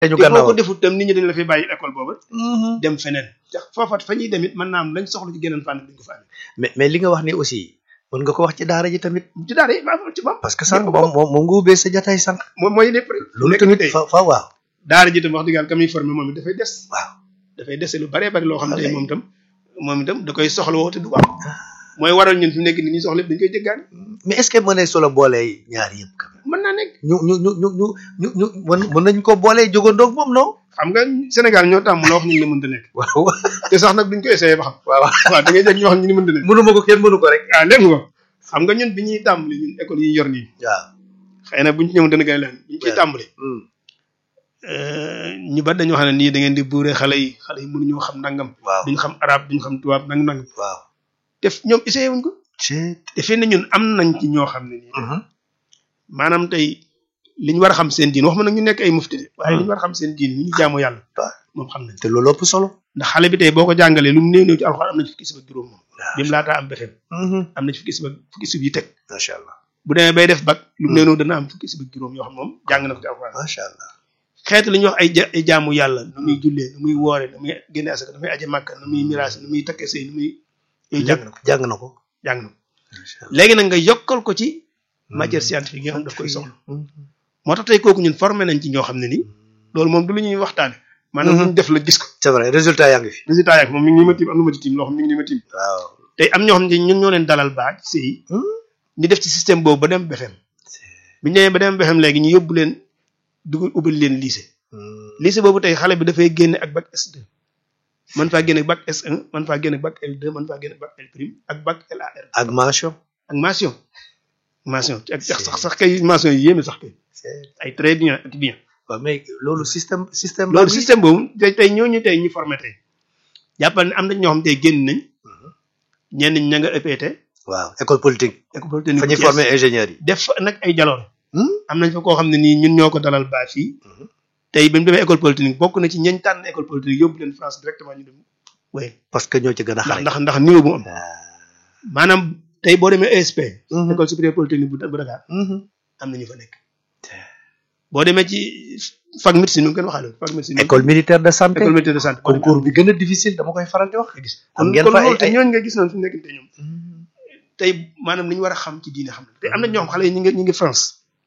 te ñu te boo gannaaw ko defut tam nit ñi dañ la fi bàyyi école booba dem feneen tax foofa fa ñuy dem it mën naa am lañ soxla ci geneen fànn duñ ko fa amee mais mais li nga wax ni aussi mën nga ko wax ci daara ji tamit ci daara yi maa ci moom parce que sànq moom moom moom nga ubbee sa jataay sànq moom mooy lépp rek loolu nekk tamit tey fa fa waaw daara ji tam wax dëgg yàlla ka muy formé moom it dafay des waaw dafay dese lu baree bari loo xam ne Wallaay. moom itam moom itam da koy soxla woo te du ko am mooy waral ñun fi mu nekk ni ñuy soxla yëpp dañ koy jéggaani mais est ce que mënee solo boolee ñaar yëpp quand même mën naa nekk ñu ñu ñu ñu ñu ñu ñu mën mën nañ ko boolee jógandoog moom non xam nga Sénégal ñoo tàmm la wax ñu ne mënta nekk waaw te sax nag duñ ko essayé ba xam waaw waaw da ngay dégg ñu wax ñu ni mënta nekk mënuma ko kenn mënu ko rek ah léegi nga xam nga ñun bi ñuy tàmbali ñun école yi ñu yor nii waaw xëy na buñ ci ñëw dana gën a leen bi ñu ciy Ouais. tàmbali Hmm. ñu bari dañoo xam ne nii da ngeen di buuree xale yi xale yi mënuñoo xam nangam waaw duñ xam arab duñ xam tubaab nangam nangam waaw te ñoom essayé wuñ ko c'est te fii ne ñun am nañ ci ñoo xam ne nii maanaam tey li ñu war a xam seen diin wax ma nag ñu nekk ay mufti de waaye li ñu war a xam seen diin ñu ñu jaamu yàlla waaw. moom xam nañ te loolu ëpp solo ndax xale bi tey boo ko jàngalee lu mu néew néew ci alxuraan am na ci fukki sib ak juróom moom waaw bi mu laataa am befem am na ci fukki sib ak fukki sib yi teg macha allah bu demee bay def bac lu mu néew néew dana am fukki sib ak juróom yoo xam moom jàng na ko ci alxuraan macha allah xeetu li ñuy wax ay ja ay jaamu yàlla nu muy jullee nu muy woore nu muy génne asaka nu muy aje màkka nu muy miraas nu muy takkee sëy nu muy yooyu jàng na ko jàng na ko jàng na ko macha allah léegi nag nga yokkal ko ci matière scientifique yi nga xam daf koy soxla moo tax tey kooku ñun formé nañ ci ñoo xam ne nii loolu moom du lu ñuy waxtaane maanaam lu ñu def la gis ko c'est vrai résultat yaa ngi fi résultat yaak moom mi ngi nii ma tiim am na ma ci tiim loo xam mi ngi nii ma tiim waaw tey am ñoo xam ne ñun ñoo leen dalal baa ci sëy ñu def ci système boobu ba dem BFEM bi ñu demee ba dem BFEM léegi ñu yóbbu leen dugal ubbil leen lycée lycée boobu tey xale bi dafay génne ak bac S2 man faa génne bac S1 man faa génne bac L2 man faa génne bac L prime ak bac LAR ak mention ak mention mention ak sax sax sax kay mention yi yéeme sax kay ay très bien ak bien waaw mais loolu système système loolu système boobu tey tey ñooñu tey ñu formé tey jàppal ne am na ñoo xam tey génn nañ ñenn ñi ña nga EPT waaw école politique école polytechnique fa ñuy bu Thiès, former ingénieur yi def fa nag ay jaloore Hmm? am nañ fa koo xam ne nii ñun ñoo ko dalal baa fii Mhm. tey bi mu demee école polytechnique bokk na ci ñañ tànn école polytechnique yóbbu leen France directement ñu dem oui parce que ñoo ci gën a ndax xarañ ndax ndax niveau bu am Ah. maanaam tey boo demee ESP Mhm. école supérieure polytechnique bu bu Dakar Mhm. am na ñu fa nekk boo demee ci fac médecine nu ngeen waxaale fac médecine école militaire de santé école médecine de santé concours bi gën a difficile dama koy faral di wax nga gis am kon ngeen kon fa ay- loolu te ay- ñooñu nga gis noonu fi mu nekk te ñoom tey maanaam li ñu war a xam ci diine xam na te am na ñoo xam xale yi ñu ngi ñu ngi France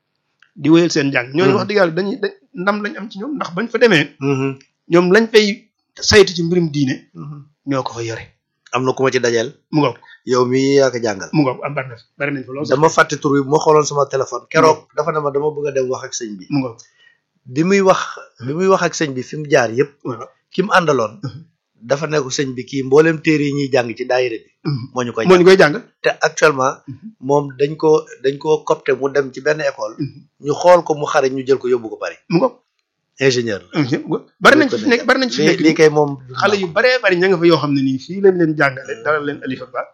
di wéyal seen njàng ñooñu Mhm. wax dëgg yàlla dañuy dañ ndam lañ am ci ñoom ndax bañ fa demee Mhm. ñoom lañ fay saytu ci mbirum diine Mhm. ñoo ko fa yore am na ku ma ci dajeel mu ngoog yow mi yaa ko jàngal mu ngoog am bari na fi bari nañ fa lool sax dama fàtte tur bi bu ma xooloon sama téléphone keroog dafa ne ma dama bëgg a dem wax ak sëñ bi mu ngoog bi muy wax bi muy wax ak sëñ bi fi mu jaar yëpp waaw ki mu àndaloon dafa ne ko sëñ bi kii mboolem téere yi ñuy jàng ci daayira bi moo ñu koy moo jàng ñu koy jàng te actuellement moom dañ ko dañ ko copté mu dem ci benn école ñu xool ko mu xare ñu jël ko yóbbu ko Paris mu ngoog ingénieur la bari nañ fi nekk bari nañ fi lii nekk lii kay moom xale yu baree bari ña nga fa yoo xam ne nii fii lañ leen jàngale dalal leen alifa ba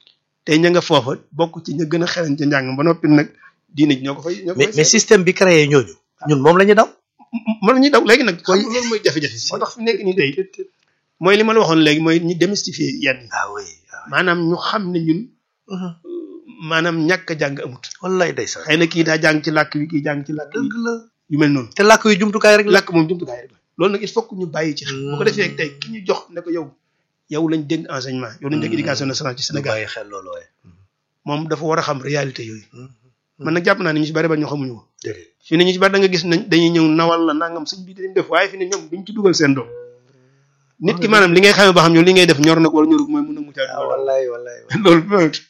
tey ña nga foofa bokk ci ña gën a xereñ ca njàng ba noppi nag diine ji ñoo ko fay ñoo ko mais fay mais système bi créé ñooñu ñun moom la ñu daw mën nañuy daw léegi nag xam nga loolu mooy jafe-jafe moo tax fi nekk nii tey mooy li ma la waxoon léegi mooy ñu démystifier yenn yi ah oui ah oui. maanaam ñu xam ne ñun Mhm. maanaam ñàkk a jàng amut wallaay day sax xëy na kii daa jàng ci làkk wi kii jàng ci làkk wi dëgg la yu mel noonu te làkk yu jumtukaay rek la làkk moom jumtukaay rek la loolu nag il faut que ñu bàyyi ci xel bu ko defee tey ki ñu jox ne ko yow yow lañ dénk enseignement yow lañ dénk éducation nationale ci ñu Sénégal bàyyi xel loolu waaye moom dafa war a xam réalité yooyu man nag jàpp naa ne ñu ci bari ba ñu xamuñu ko déedéet fii ne ñu ci bari da nga gis nañ dañuy ñëw nawal la nangam sëñ bi dañ def waaye fi ne ñoom duñ ci dugal seen doom nit ki maanaam li ngay xamee ba xam ñoom li ngay def ñor na ko wala ñorul mooy mën a mucc ah wallaay wallaay loolu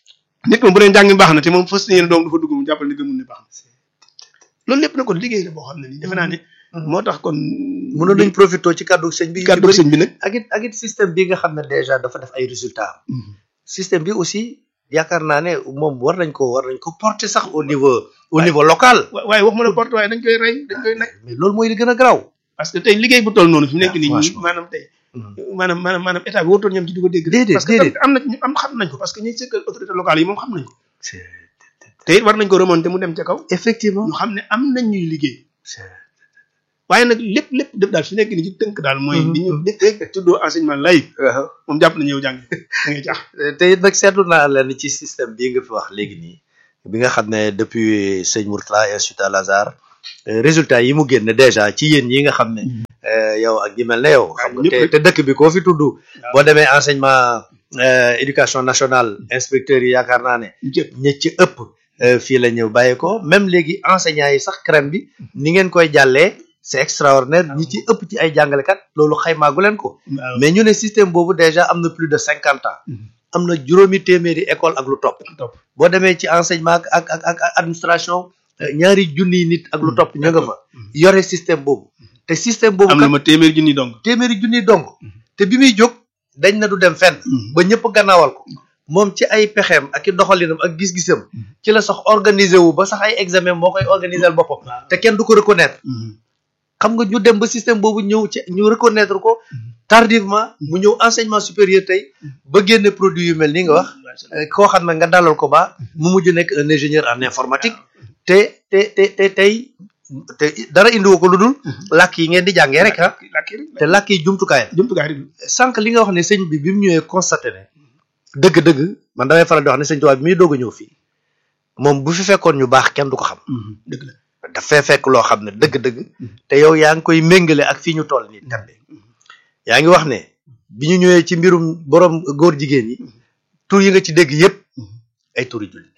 nit moom bu dee njàng mi baax na te moom fas yéene doom du fa dugg mu jàppal ne gëmul ne baax na loolu lépp na kon liggéey la boo xam ne nii defe naa ne moo tax kon mënoon nañ profité ci kàddu sëñ bi kàddu sëñ bi nag ak it ak it système bi nga xam ne déjà dafa def ay résultats système bi aussi yaakaar naa ne moom war nañ ko war nañ ko porter sax au niveau au niveau local wa- waaye wax ma la porte waaye dañ koy rey dañ koy nag mais loolu mooy li gën a garaaw parce que tey liggéey bu toll noonu fi mu nekk Ah, nii ñi franchement. maanaam tey maanaam maanaam maanaam état bi warutoon ñoom ci di ko dégg Déedéet, parce que déedéet. tamit am na ñu am xam nañ ko parce que ñuy sëkkal autorité locale yi moom xam nañ ko te it war nañ ko remonter mu dem ca kaw effectivement ñu xam ne am nañ ñuy liggéey waaye nag lépp lépp def daal fi nekk nii ci tënk daal mooy Mhm. li ñu def tuddoo enseignement lay waaw moom jàpp nañu yow jàng da ngay jaax te it nag seetlu naa leen ci système bii nga fi wax léegi nii bi nga xam ne depuis sëñ Mourtala Institut Al Azhar résultat yi mu génn déjà ci yéen yi nga xam ne yow ak ñi mel ne yow xam nga te te dëkk bi koo fi tudd boo demee enseignement éducation nationale inspecteurs yi yaakaar naa ne ña ci ëpp fii la ñëw bàyyi ko même léegi enseignants yi sax crème bi ni ngeen koy jàllee c'est extraordinaire ñi ci ëpp ci ay jàngalekat loolu xaymaagu leen ko mais ñu ne système boobu déjà am na plus de cinquante ans am na juróomi téeméeri école ak lu topp boo demee ci enseignement ak ak ak administration ñaari junniy nit ak lu topp ñu nga fa yore système boobu te système boobu am na ma téeméeri junni dong téeméeri junniy dong te bi muy jóg dañ na du dem fenn ba ñëpp gannaawal ko moom ci ay pexeem ak i doxalinam ak gis-gisam ci la sax organiser wu ba sax ay examen moo koy organiser boppam te kenn du ko reconnaître xam nga ñu dem ba système boobu ñëw ci ñu reconnaître ko tardivement mu ñëw enseignement supérieur tey ba génne produit yu mel ni nga wax koo xam ne nga dalal ko ba mu mujj nekk un ingénieur en informatique te te te te tey te dara indiwu ko lu dul làkk yi ngeen di jàngee rek ah te làkk yi jumtukaay la jumtukaay rek sànq li nga wax ne sëñ bi bi mu ñëwee constaté ne dëgg-dëgg man damay faral di wax ne sëñ tubaab bi muy doog a ñëw fii moom bu fi fekkoon ñu baax kenn du ko xam dëgg la dafay fekk loo xam ne dëgg-dëgg te yow yaa ngi koy méngale ak fii ñu toll nii tembe yaa ngi wax ne bi ñu ñëwee ci mbirum borom góor jigéen yi tur yi nga ci dégg yépp ay turi jullit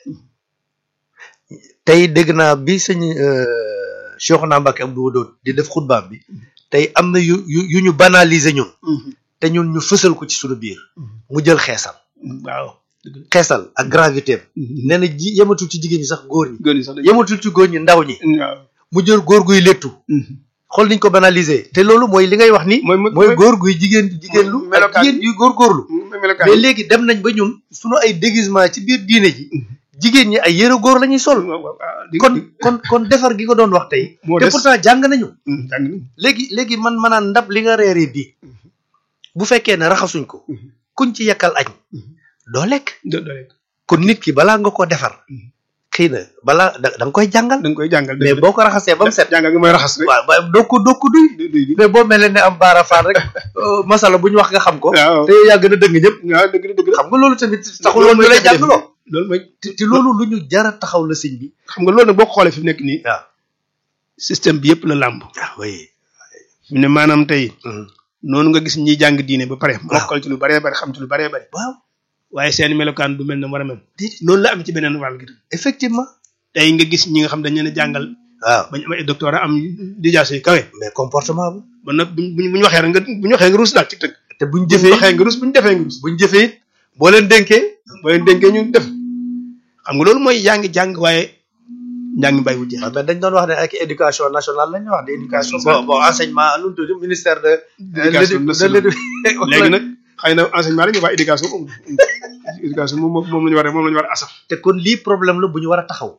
tey dégg naa bi sëñ Cheikhouna Mbacké Abdou Wadoud di def xutbaam bi tey am na yu yu yu ñu banaliser ñun te ñun ñu fësal ko ci suñu biir mu jël xeesal waaw xeesal ak gravité nee na ji yematul ci jigéen ñi sax góor ñi góor ñi sax yematul ci góor ñi ndaw ñi waaw mu jël góor guy léttu xool niñ ko banaliser te loolu mooy li ngay wax ni mooy góor guy jigéen jigéen lu ak jigéen yuy góorgóorlu mais léegi dem nañ ba ñun suñu ay déguisement ci biir diine ji jigéen ñi ay yëre góor la ñuy sol kon kon kon defar gi ko doon wax tey te pourtant jàng nañu léegi léegi man manaan ndab li nga reeree bii bu fekkee ne raxasuñ ko kuñ ci yekkal añ doo lekk kon nit ki balaa nga ko defar xëy na balaa da nga koy jàngal da nga koy jàngal mais boo ko raxasee ba mu set jàngal gi mooy raxas rek waaw waaw doo ko doo ko duy mais boo mel ne am baara faar rek masala bu ñu wax nga xam ko te yow yaa gën a dëgg ñëpp waaw dëgg la dëgg la xam nga loolu tamit taxul woon ñu lay jàngaloo loolu mooy te loolu lu ñu jara taxaw la sëñ bi xam nga loolu nag boo ko xoolee fi mu nekk nii waaw système bi yëpp la làmb ah oui fi mu ne maanaam tey noonu nga gis ñiy jàng diine ba pare mokkal ci lu baree bari xam ci lu baree bari waaw waaye seen melokaan du mel ne war a mel noonu la am ci beneen wàll gi effectivement tey nga gis ñi nga xam dañ leen a jàngal waaw bañ am ay doctorat am dijaase yu kawe mais comportement bu ba nag buñ buñ buñu waxee rek nga buñu waxee nga rus daal ci tëgg te buñ buñ jëfee waxee nga rus buñu defee nga rus buñ jëfee it boo leen dénkee boo leen dénkee ñu def xam nga loolu mooy yaa ngi jàng waaye njàng mi bàyyiwul jeex waaw mais dañ doon wax ne ak éducation nationale lañu wax de éducation bon bon enseignement lu mu tudd ministère de Éducation nationale. léegi nag xëy na enseignement la ñu wax éducation moom éducation moom moom la ñu war a moom la ñu war a asaf te kon lii problème la bu ñu war a taxaw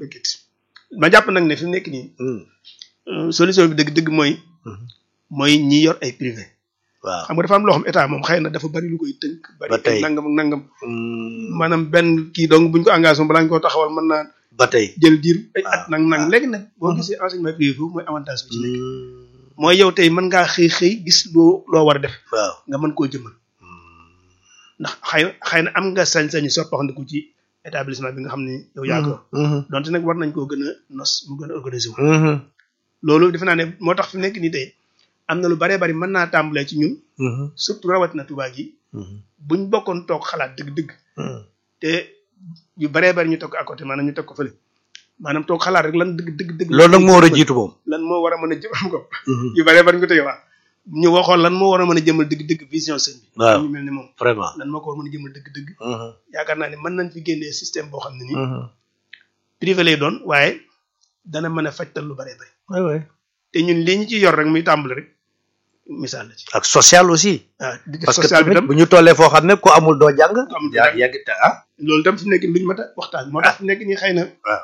ma jàpp nag ne fi mu nekk nii solution bi dëgg dëgg mooy mooy ñi yor ay privé waaw xam nga dafa am loo xam état moom xëy na dafa bari lu koy tënk bari Ba tey. ay nangam ak nangam maanaam benn kii donc buñ ko engagé balaa ñu koo taxawal mën naa ba tey jël diir ay at Ah, nang nang léegi nag boo gisee enseignement privé foofu mooy avantage bi ci nekk mooy yow tey mën ngaa xëy xëy gis loo loo war a def waaw nga mën koo jëmal ndax xëy xëy na am nga sañ-sañu soppaxandiku ci établissement bi nga xam ne yow yaa ko yor donte nag war nañ koo gën a nos mu gën a organisé wu loolu defe naa ne moo tax fi mu nekk nii tey am na lu baree bari mën naa tàmbalee ci ñun surtout rawatina Tuubaa gi buñ bokkoon toog xalaat dëgg-dëgg te yu baree bari ñu toog à côté maanaam ñu teg ko fële maanaam toog xalaat rek lan dëgg dëgg dëgg loolu nag moo war a jiitu moom lan moo war a mën a jëm am ko yu baree bari ñu ko tege waa ñu waxoon lan moo war a mën a jëmal dëgg-dëgg vision sëñ bi waaw ñu mel ni moom vraiment lan moo ko war a mën a jëmal dëgg-dëgg yaakaar naa ne mën nañ fi génnee système boo xam ne nii privé lay doon waaye dana mën a fajtal lu baree bari oui oui te ñun lii ñu ci yor rek muy tàmbali rek misaal la ci ak social aussi ah di def parce que social bi tamit tam bu ñu tollee foo xam ne ku amul doo jàng amul doo yaa jàng. yàgg te ah loolu tam fi mu nekk luñu mat a waxtaan moo tax fi mu nekk nii xëy na waaw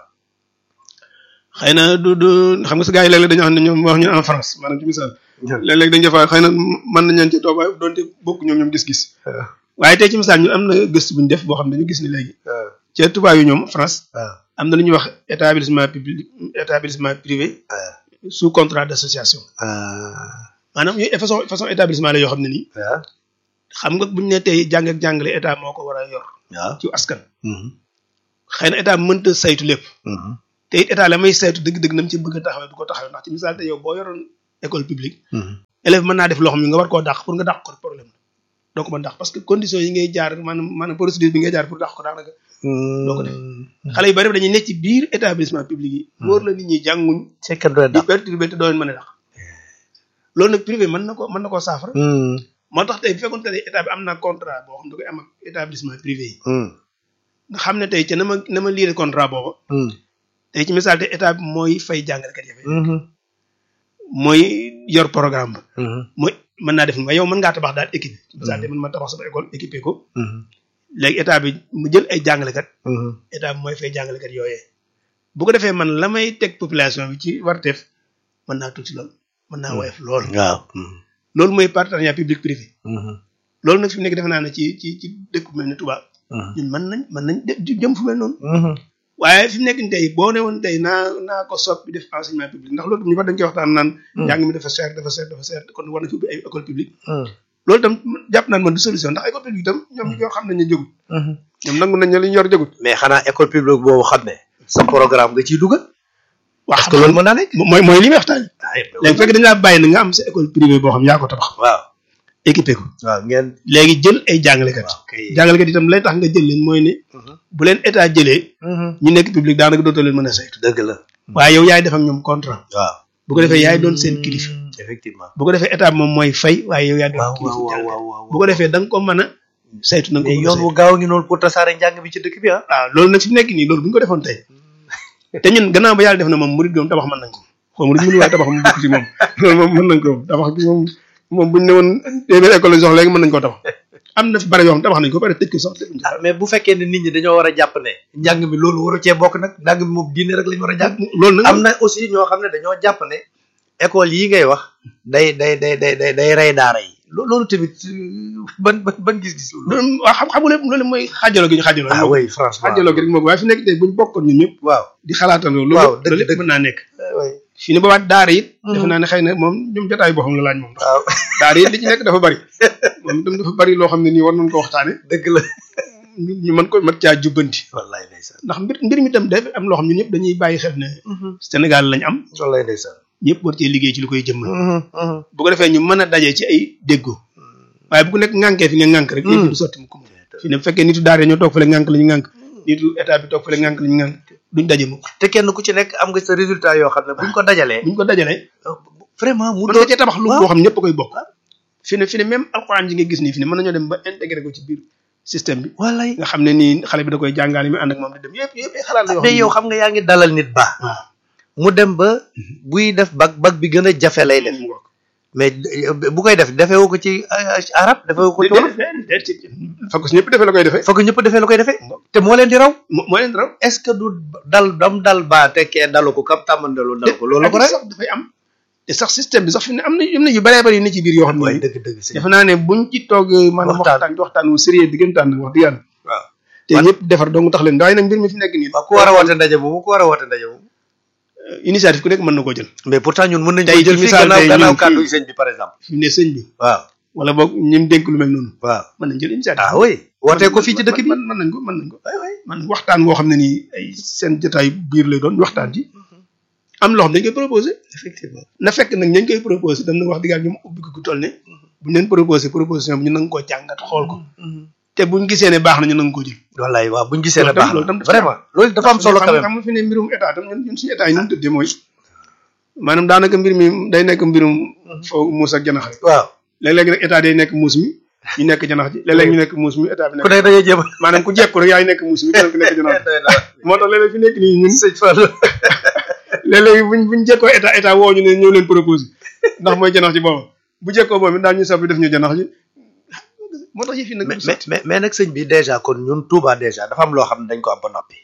xëy na du du xam nga sa gars yi léeg-léeg dañoo xam ne ñoom wax ñu en France maanaam ci misaal léeg-léeg dañu defa xëy na mën nañ leen ci toog waaye doonte bokk ñoom ñoom gis-gis waaye tey ci misaal ñu am na gëstu bu ñu def boo xam ne dañu gis ni léegi ca tubaab yi ñoom France waaw am na lu ñuy wax établissement public établissement privé sous contrat d'association maanaam yooyu façon façon établissement la yoo xam ne nii waaw xam nga buñu ne tey jàng ak jàngale état moo ko war a yor waaw ci askan xëy na état mënta saytu lépp te it état la may saytu dëgg-dëgg nam ci bëgg a taxawee du ko taxawee ndax ci misaal te yow boo yoroon école publique élève mën naa def loo xam ne nga war koo dàq pour nga dàq ko problème la doo ko mën dàq parce que conditions yi ngay jaar maanaam maanaam procédure bi ngay jaar pour dàq ko daanaka doo ko def xale yu bari dañuy nekk ci biir établissement public yi wóor la nit ñi jànguñ c'est que doy di perturbé te doo leen mën a dàq loolu nag privé mën na ko mën na koo saafara moo tax tey bu fekkoon te état bi am na contrat boo xam da koy am ak établissement privé yi nga xam ne tey ca na ma na ma liire contrat booba tey ci misaal te état bi mooy fay jàngalekat yi mooy yor programme ba mooy mën naa def ni waaye yow mën ngaa tabax daal équipe misaal te mën ma tabax sama école équipé ko léegi état bi mu jël ay jàngalekat état bi mooy fay jàngalekat yooyee bu ko defee man la may teg population bi ci warteef mën naa tuuti lool mën naa woyof lool waaw loolu mooy partenariat public privé loolu nag fi mu nekk defe naa ne ci ci ci dëkk bu mel ne Touba ñun mën nañ mën nañ jëm fu mel noonu waaye fi mu nekk nii tey boo ne woon tey naa naa ko soppi def enseignement public ndax loolu ñu fa dañ koy waxtaan naan njàng mi dafa cher dafa cher dafa cher kon war na fi ubbi ay école publique loolu itam jàpp naan man du solution ndax école publique itam ñoom ñi ko xam nañ ne jógut ñoom nangu nañ ne li ñu yor jógut mais xanaa école publique boobu xam ne sa programme nga ciy dugal waaw parce que loolu mën naa nekk mooy mooy li may waxtaan léegi fekk dañ laa bàyyi na nga am sa école privée boo xam yaa ko tabax waaw équipé ko waaw ngeen léegi jël ay jàngalekat jàngalekat itam lay tax nga jël leen mooy ne bu leen état jëlee ñu nekk public daanaka dootoo leen mën a saytu dëgg la waaye yow yaay def ak ñoom contrat waaw bu ko defee yaay doon seen kilifa effectivement bu ko defee état moom mooy fay waaye yow yaay doon waaw kilifa waaw jàngalekat waaw waaw bu ko defee da nga ko mën a saytu na nga ko mais mën a yoon saytu wu gaaw ngi noonu pour tasaare njàng bi ci dëkk bi ah waaw loolu nag fi mu nekk nii loolu bu ñu ko defoon tey te ñun gannaaw ba yàlla def na moom murid moom tabax mën nañ ko xaw murid mënu waaye tabax mu bokk ci moom loolu moom mën nañ ko tabax gi moom moom buñ ne woon téeméer école lañ soxla léegi mën nañ koo tabax am na fi bari yoo xam tabax nañ ko pare tëj ko sax tëj ko ah mais bu fekkee ne nit ñi dañoo war a jàpp ne njàng mi loolu waru cee bokk nag njàng mi moom diine rek la ñu war a jàng loolu nag am na aussi ñoo xam ne dañoo jàpp ne école yi ngay wax day day day day day day rey daara yi lo- loolu tamit euh, ban ban ban gis-gis loolu loolu waaw xam xamu lépp loolu mooy xaajaloo gi ñu xaajaloo ah oui franchement xaajaloo gi rek moom waaye fi nekk tey buñ bokkoon ñun ñëpp waaw di xalaatandoo loolu Waaw, lépp- dëgg- loolu lépp dëgg. mën naa nekk oui fii ne ba waat daara it defe naa ne xëy na moom ñoom jotaay boo xam la laaj moom waaw daara it li ci nekk dafa bari moom itam dafa bari loo xam ne nii war nañ ko waxtaane dëgg la ñu ñu mën ko mën caa jubbanti wallaay ndeysaan ndax mbir mbir mi tam dafa am loo xam ñun ñëpp dañuy bàyyi xel ne Sénégal lañ am wallaay ndeysaan ñëpp war cee liggéey ci lu koy jëmmal bu ko defee ñu mën a dajee ci ay déggoo waaye bu ku nekk ŋànkee fi nga ŋànk rek yëpp du sotti mu ko fi ne bu fekkee nitu daara ñoo toog fële ŋànk la ñu ŋànk nitu état bi toog fële ŋànk la ñu ŋànk duñ daje mukk te kenn ku ci nekk am nga sa résultat yoo xam ne buñ ko dajalee buñ ko dajalee vraiment mu mën doon nga cee tabax lu waaw. boo xam ñëpp a koy bokk fi ne fi ne même alxuraan ji nga gis nii fi ne mën nañoo dem ba intégré ko ci biir système bi wallaay nga xam ne nii xale bi da koy jàngaale mi ànd ak moom di dem yëpp yëpp ay xalaat la yoo xam mais yow xam nga yaa ngi dalal nit ba waaw mu dem ba buy def bag bag bi gën a jafe lay def mu ngoog. mais bu koy def defewu ko ci euh, arab defewu ko ci wolof déedéet déedéet fa ko si ñëpp defee la koy defee foog ñëpp defee la koy defee te moo leen di raw moo moo leen raw est-ce que du dal dam dal ba tekkee dalu ko kam tàmmandalu dal ko loolu ko ak rek sax dafay am te sax système bi sax fi ne am na am na yu bëree bëri yu ne ci biir yoo xam waaye ne dëgg dëgg si defe naa ne buñ ci toog maanaam Waxtaan. waxtaan waxtaan wu sérieux diggantaan nag wax dëgg yàlla waaw te ñëpp defar dong tax leen waaye nag mbir mi fi nekk nii waaw ku war a woote ndaje boobu ku war a woote ndaje boobu initiative ku nekk mën na koo jël mais pourtant ñun mën nañu Tey ko jël ci fii misaal gannaaw tey gannaaw ñun kàddu fii- yi sëñ bi par exemple fi mu ne sëñ bi waaw wala boog ñim dénk lu mel noonu waaw mën nañ jël initiative ah oui wootee ko fii ci dëkk bi mën mën nañ ko mën nañ ko man waxtaan woo xam ne nii ay seen jotaay biir lay doon waxtaan ci am loo xam dañ koy proposé effectivement na fekk nag ñañ koy proposé dam na wax dëgg yàlla ñoom ubbi ko ku toll ne buñ leen proposé proposition bi ñu nanga koo jàngat xool ko te buñ gisee ne baax na ñu nanga koo jël wallaay waaw buñ gisee ne Loolu tam- baax loolu tam na dafa vraiment loolu dafa am solo xam quand nga même xam nga fi ne mbirum état tam ñun ñun suñu état yi nu mu tëddee mooy maanaam daanaka mbir mi day nekk mbirum foo muus ak janax rek waaw léeg-léeg nag état day nekk muus mi ñu nekk janax ji léeg-léeg ñu nekk muus mi état bi ku nekk ne da ngay jéem a maanaam ku jekku rek yaay nekk muus mi keneen ku nekk janax ji moo tax léeg-léeg fi nekk nii ñun sëñ Fall léeg-léeg buñ buñ jekkoo état état woo ñu ne ñëw leen proposé ndax mooy janax ji booba bu jekkoo moom it daal ñu soppi def ñu janax ji moo tax yëf yi nag mais mais mais mais nag sëñ bi déjà kon ñun Touba déjà dafa am loo xam ne dañ ko am ba noppi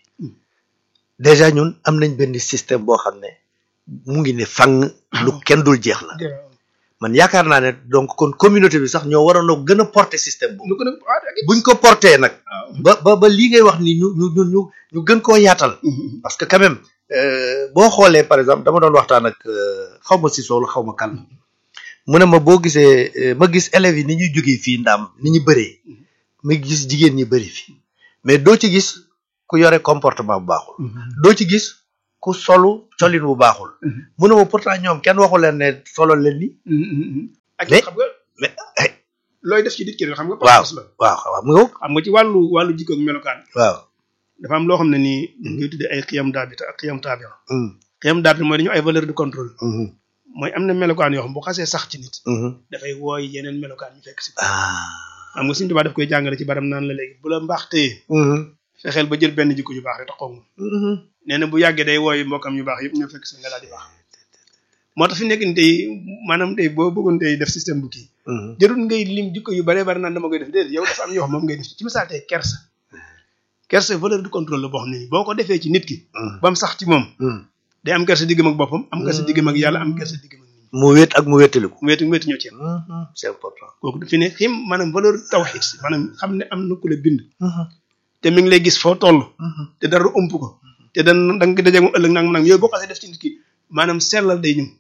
déjà ñun am nañ benn système boo xam ne mu ngi ne fang lu kenn dul jeex la man yaakaar naa ne donc kon communauté bi sax ñoo waroon a gën a porter système boobu lu ko nag ah ak buñ ko porter nag waaw ba ba ba lii ngay wax ni ñu ñu ñu ñu ñu gën koo yaatal parce que quand même euh, boo xoolee par exemple dama doon waxtaan ak euh, xaw ma si soolu xaw ma kan mu ne ma boo gisee euh, ma gis élèves yi ni ñuy jógee fii ndaam ni ñu bëree ma gis jigéen ñi bëri fi mais doo ci gis ku yore comportement bu baaxul doo ci gis ku solu colin bu baaxul mu ne ma pourtant ñoom kenn waxu leen ne solo leen ni ak Mais- xam nga mais looy def ci nit ki rek xam nga waaw pas la waaw waaw mu nga xam nga ci wàllu wàllu jikko ak melokaan waaw dafa am loo xam ne nii dañ koy tuddee ay xiyam daabita ak xiyam taabia Mhm, xiyam daabita mooy dañu ay valeur de contrôle mhm, mooy am na melokaan yoo xam bu xasee sax ci nit mhm. dafay wooy yeneen melokaan ñu fekk si ko ah xam nga suñu tubaab daf koy jàngale ci baram naan la léegi bu la mbaax téye Mhm, fexeel ba jël benn jikko yu baax rek taxaw moom mhm. nee na bu yàggee day wooy mbokkam yu baax yëpp ñoo fekk si nga daal di baax moo tax fi nekk ni tey maanaam tey boo bëggoon tey def système bu kii Mhm, jarul ngay lim jikko yu bare bare naan dama koy def déedéet yow dafa am yoo xam moom ngay def ci misaal tey kersa kersa valeur de contrôle la boo xam ne nii boo ko defee ci nit ki mhm, ba mu sax ci moom mhm. day am kersa diggam ak boppam am kersa diggam ak yàlla am kersa diggam ak nit ñi mu wéet ak mu wéetaliku mu wetu mu wetu ñoo ci yem Mhm, c'est important kooku fi ne xim maanaam valeur tawxiid si maanaam xam ne am na ku la bind Mhm, te mi ngi lay gis foo toll mhm. te dara ump ko te dan da nga dajeeg moom ëllëg nang nang yooyu boo xasee def ci nit ki maanaam sellal day ñëw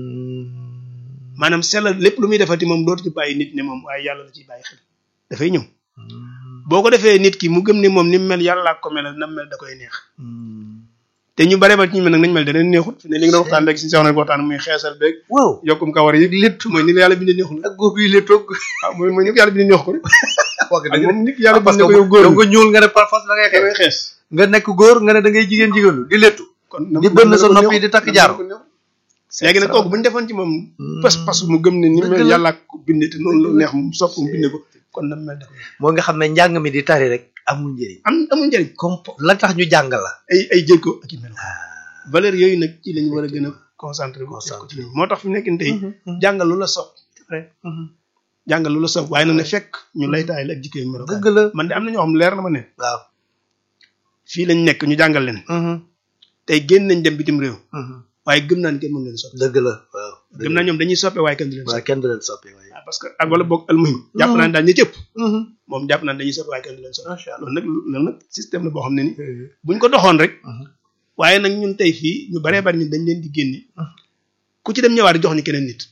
Mhm, maanaam sellal lépp lu muy defati moom dootu ci bàyyi nit ne moom waaye yàlla la ciy bàyyi xel dafay ñëw mhm, boo ko defee nit ki mu gëm ne moom ni mu mel yàlla ko melal na mu mel da koy neex mhm. te ñu bare ba ci ñu mel nag nañ mel da leen neexut fi ne li nga doon waxtaan léegi si soxna waxtaan muy xeesal beeg waaw yokkum kawar yi lépp mooy ni la yàlla bindee neexul ak góob yi la toog ah mooy mooy ni ko yàlla bindee neex ko rek wax ak moom nit ki yàlla parce bindee que ko yow góor yow nga ñuul nga ne par force da ngay da ngay xeex xees nga nekk góor nga ne da ngay jigéen jigéenlu di lettu kon Di bënn sa nopp yi di takk jaaro. léegi nag kooku bu ñu defoon ci moom pas pas mu gëm ne ni Dëgg mel la. yàlla ko bindee te noonu la neex mu sopp mu bindee ko kon na mel da koy neex moo nga xam ne njàng mi di tari rek amul njëriñ am amul njëriñ comme la tax ñu jàng la ay ay jëkko ak i melo valeur yooyu nag ci lañu war a gën a concentré bu def ko ci moo tax fi mu nekk nii tey jàngal lu la sopp jàngal lu la sopp waaye nag ne fekk ñu lay taay la ak jikko yu melo dëgg la man de am na ñoo xam leer na ma ne waaw fii lañ nekk ñu jàngal leen tey génn nañ dem bitim réew waaye gëm naa ne kenn mën leen soppi dëgg la waaw gëm naa ñoom dañuy soppe waaye kenn du leen waaw soppi kenn du leen soppi waaye waaw parce que ak wala boog almuhim jàpp naa ne daal ñi cëpp moom jàpp naa ne dañuy soppi waaye kenn du leen soppi macha allah loolu nag loolu nag système la boo xam ne ni buñ ko doxoon rek waaye nag ñun tey fii ñu baree bari ñun dañ leen di génne ku ci dem ñëwaat jox ni keneen nit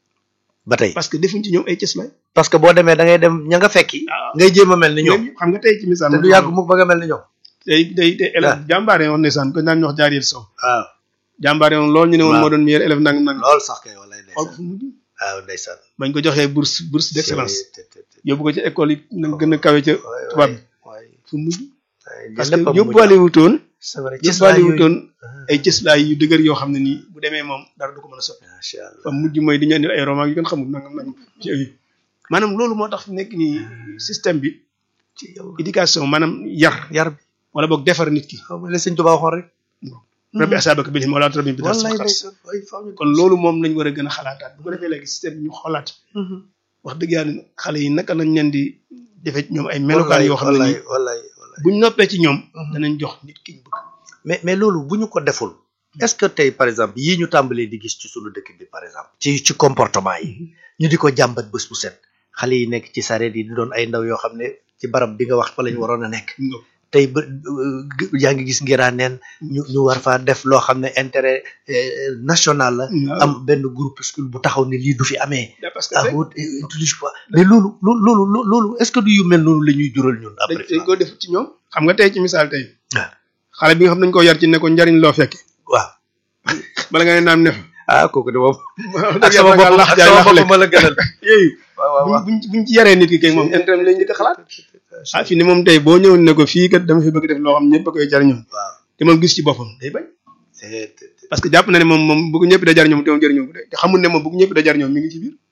ba tey parce que defuñ ci ñoom ay cëslaay parce que boo demee da ngay dem ña nga fekki waaw ngay jéem a mel ni ñoom ñoom xam nga tey ci misaal te du yàgg mukk ba nga mel ni ñoom tey tey tey élève jàmbaare woon ndeysaan ko naan ñu wax jaariyel sow waaw jàmbaare woon loolu ñu ne woon waaw. moo doon meilleur élève nang nang lool sax kay walay xool ndeysaan fu mujj waaw ndeysaan bañ ko joxee bourse bourse d'excellence Te- te- te- yóbbu ko ci école yi nag gën a kawe ca waay, tubaab bi waay, fu mujj waay, parce lépp a que mujj. yóbbuwaale wutoon c'est vrai ci saa yóbbuwaale yooyu wutoon ay cëslaay yu dëgër yoo xam ne nii bu demee moom dara du ko mën a soppi macha allah fa mujj mooy di ñu indil ay roman yu gën xamul nangam nangam ci ay maanaam loolu moo tax fi nekk nii système bi ci yow éducation maanaam yar yar bi wala boog defar nit ki xaw ma la sëñ Tuubaa waxoon rek rabbi asaabaka bil himma wala rabbi bi wallaay xas ndeysaan waay faaw ñu kon loolu moom lañ war a gën a xalaataat bu ko defee léegi système bi ñu xoolaat wax dëgg yàlla xale yi naka lañ leen di defee ci ñoom ay melokaan yoo xam ne nii wallaay wallaay wallaay buñ noppee ci ñoom danañ jox nit ki ñu bëgg mais mais loolu bu ñu ko deful est-ce que tey par exemple yii ñu tàmbalee di gis ci sunu dëkk bi par exemple ci ci comportement yi ñu di ko jàmbat bés bu set xale yi nekk ci sareet yi di doon ay ndaw yoo xam ne ci barab bi nga wax fa la ñu waroon a nekk tey ba euh, yaa ngi gis ngiraa neen ñu ñu war faa def loo xam ne intérêt euh, national la am benn groupuscule bu taxaw ne lii du fi amee parce que ah rek wut utilise pas mais loolu loolu loolu loolu est-ce que du yu mel noonu la ñuy jural ñun dañ après dañ ko def ci ñoom xam nga tey ci misaal tey waaw xale bi nga xam nañ ko yar ci ne ko njariñ loo fekke waaw bala nga ne naam ne fa ah kooku de moom ak ak sama bopp lax ak jaay sama lax bopp lekk ma la gënal yooyu waaw waaw buñ waaw buñ buñ ci yaree nit ki kay moom intérêt lañ njëkk a xalaat ah fi ne moom tey boo ñëwoon ne ko fii kat dama fi bëgg def loo xam ñëpp a koy jariñoo waaw te moom gis ci boppam day bañ c'est c'est- parce que jàpp na ne moom moom bëgg ñëpp da jariñoo te moom jariñoo ko de te xamul ne moom bëgg ñëpp da jariñoo mi ngi ci biir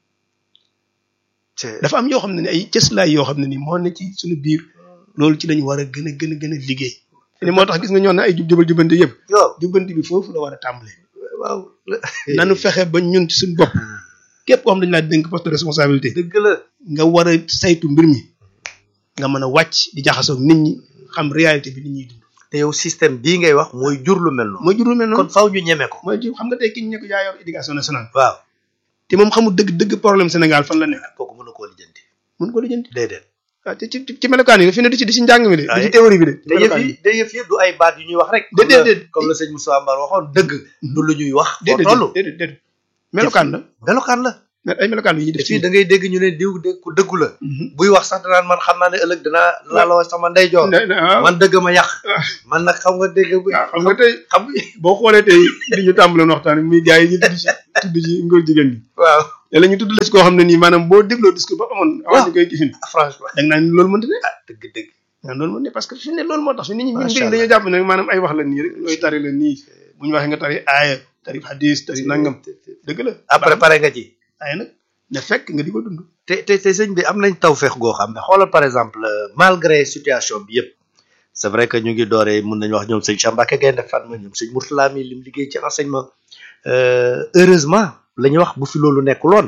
c'est dafa am yoo xam ne ni ay cëslaay yoo xam ne ni moo ne ci suñu biir loolu ci lañu war a gën a gën a gën a liggéey fi ne moo tax gis nga ñoo ne ay jub jubal jubanti yëpp yow jubanti bi foofu la war a tàmbalee waaw nanu fexe ba ñun ci suñu bopp képp koo xam dañu laa dénk poste de responsabilité dëgg la nga war a saytu mbir mi nga mën a wàcc di jaxasoo ak nit ñi xam réalité bi nit ñuy dund te yow système bii ngay wax mooy jur lu mel noonu mooy jur lu mel kon noonu faaw ñu ñeme ko mooy jur xam nga tey ki ñu ne ko yaa yor éducation nationale waaw te moom xamul dëgg dëgg problème Sénégal fan la nekk kooku mën na koo lijjanti mun ko lijjanti déedéet waaw te ci ci ci melokaan yi fi ne du ci di ci njàng mi de du Waaye- ci théorie bi de te yëf yi te yëf yi du ay baat yu ñuy wax rek Déedéet, comme la- déedéet. comme la sëñ Moussa Mbar waxoon dëgg du lu ñuy wax foo déedéet toll déedéet déedéet melokaan la melokaan la mais ay melokaan yu ñuy def fii da ngay dégg ñu ne diw de ku dëggu la buy wax sax danaan man xam naa ne ëllëg danaa laa la wax sama ndeyjoor man dëgg ma yàq man nag xam nga dégg bu xam nga tey xam boo xoolee tey li ñu tàmbaloon waxtaan muy gars yi ñu tudd ci tudd ci ngóor jigéen bi waaw léeg ñu tudd la ci koo xam ne nii maanaam boo dégloo discours ba amoon avant ñu koy gifin franchement da nga naan loolu mënta ne ah dëgg dëgg waaw loolu mënta ne parce que fi ne loolu moo tax fi nit ñi ñun Macha dañoo jàpp ne maanaam ay wax la nii rek ñooy tari la nii bu ñu waxee nga tari aaya tari hadis tari nangam dëgg la après pare nga ci aaya nag ne fekk nga di ko dund te te te sëñ bi am nañ tawfeex goo xam ne xoolal par exemple malgré situation bi yëpp c'est vrai que ñu ngi dooree mun nañu wax ñoom sëñ Cheikh Mbacké Gaïndé Fatma ñoom sëñ Mourtala mi lim liggéey ci enseignement heureusement la ñuy wax bu fi loolu nekkuloon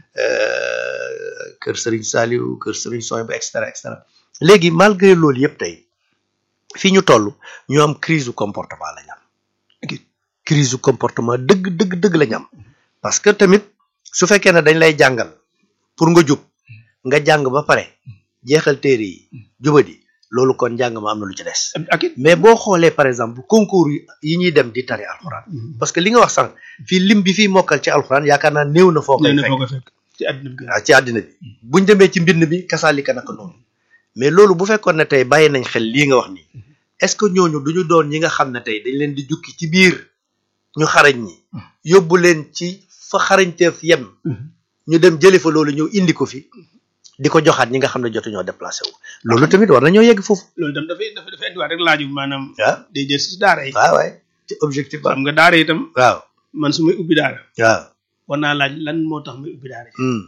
kër Serigne Saliou kër Serigne Soy ba et cetera et cetera léegi malgré loolu yëpp tey fii ñu toll ñu am crise du comportement la ñu am crise du comportement dëgg dëgg dëgg la ñu am parce que tamit su fekkee ne dañ lay jàngal pour nga jub nga jàng ba pare jeexal téere yi jubadi loolu kon njàng ma am na lu ci des ak it mais boo xoolee par exemple concours yi ñuy dem di tari alxuraan parce que li nga wax sànq fii lim bi fii mokkal ci alxuraan yaakaar naa néew na foo koy nee na fekk foo ko fekk ci àddina bi waaw ci àddina bi buñ demee ci mbind bi kasaalika naka noonu mais loolu bu fekkoon ne tey bàyyi nañ xel lii nga wax nii est-ce que ñooñu duñu doon ñi nga xam ne tey dañ leen di jukki ci biir ñu xarañ ñi yóbbu leen ci fa xarañteef yem ñu dem jëli fa loolu ñëw indi ko fi di ko joxaat ñi nga xam ne jotuñoo déplacé wu loolu tamit war nañoo yegg foofu loolu itam dafay dafa dafa indiwaat rek laaju maanaam waaw day jël si daara yi waaw waay ci objectif ba xam nga daara itam waaw man su may ubbi daara waaw war naa laaj lan moo tax may ubbi daara ji hmm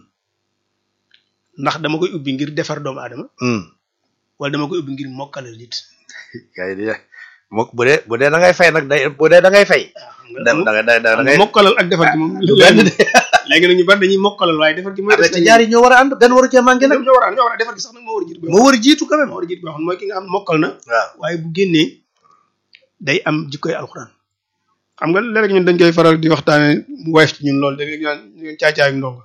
ndax dama koy ubbi ngir defar doomu aadama hmm wala dama koy ubbi ngir mokkalal nit kay di mook bu dee bu dee da ngay fay nag day bu dee da ngay fay waaw da xam nga da da da xam ngay nga mokkalal ak defar gi moom du benn de léegi nag ñu bari dañuy mokkalal waaye defar gi mooy te ñaar yi ñoo war a ànd benn waru cee manqué nag ñoo war a ñoo war a defar gi sax nag moo war a jiitu moo war a jiitu quand même moo war a jiitu boo xam ne mooy ki nga xam ne mokkal na waaw waaye bu génnee day am jikkoy alxuraan xam nga léeg ñun dañ koy faral di waxtaane mu woyof ci ñun loolu dañuy ñaan ñu caacaayu ndongo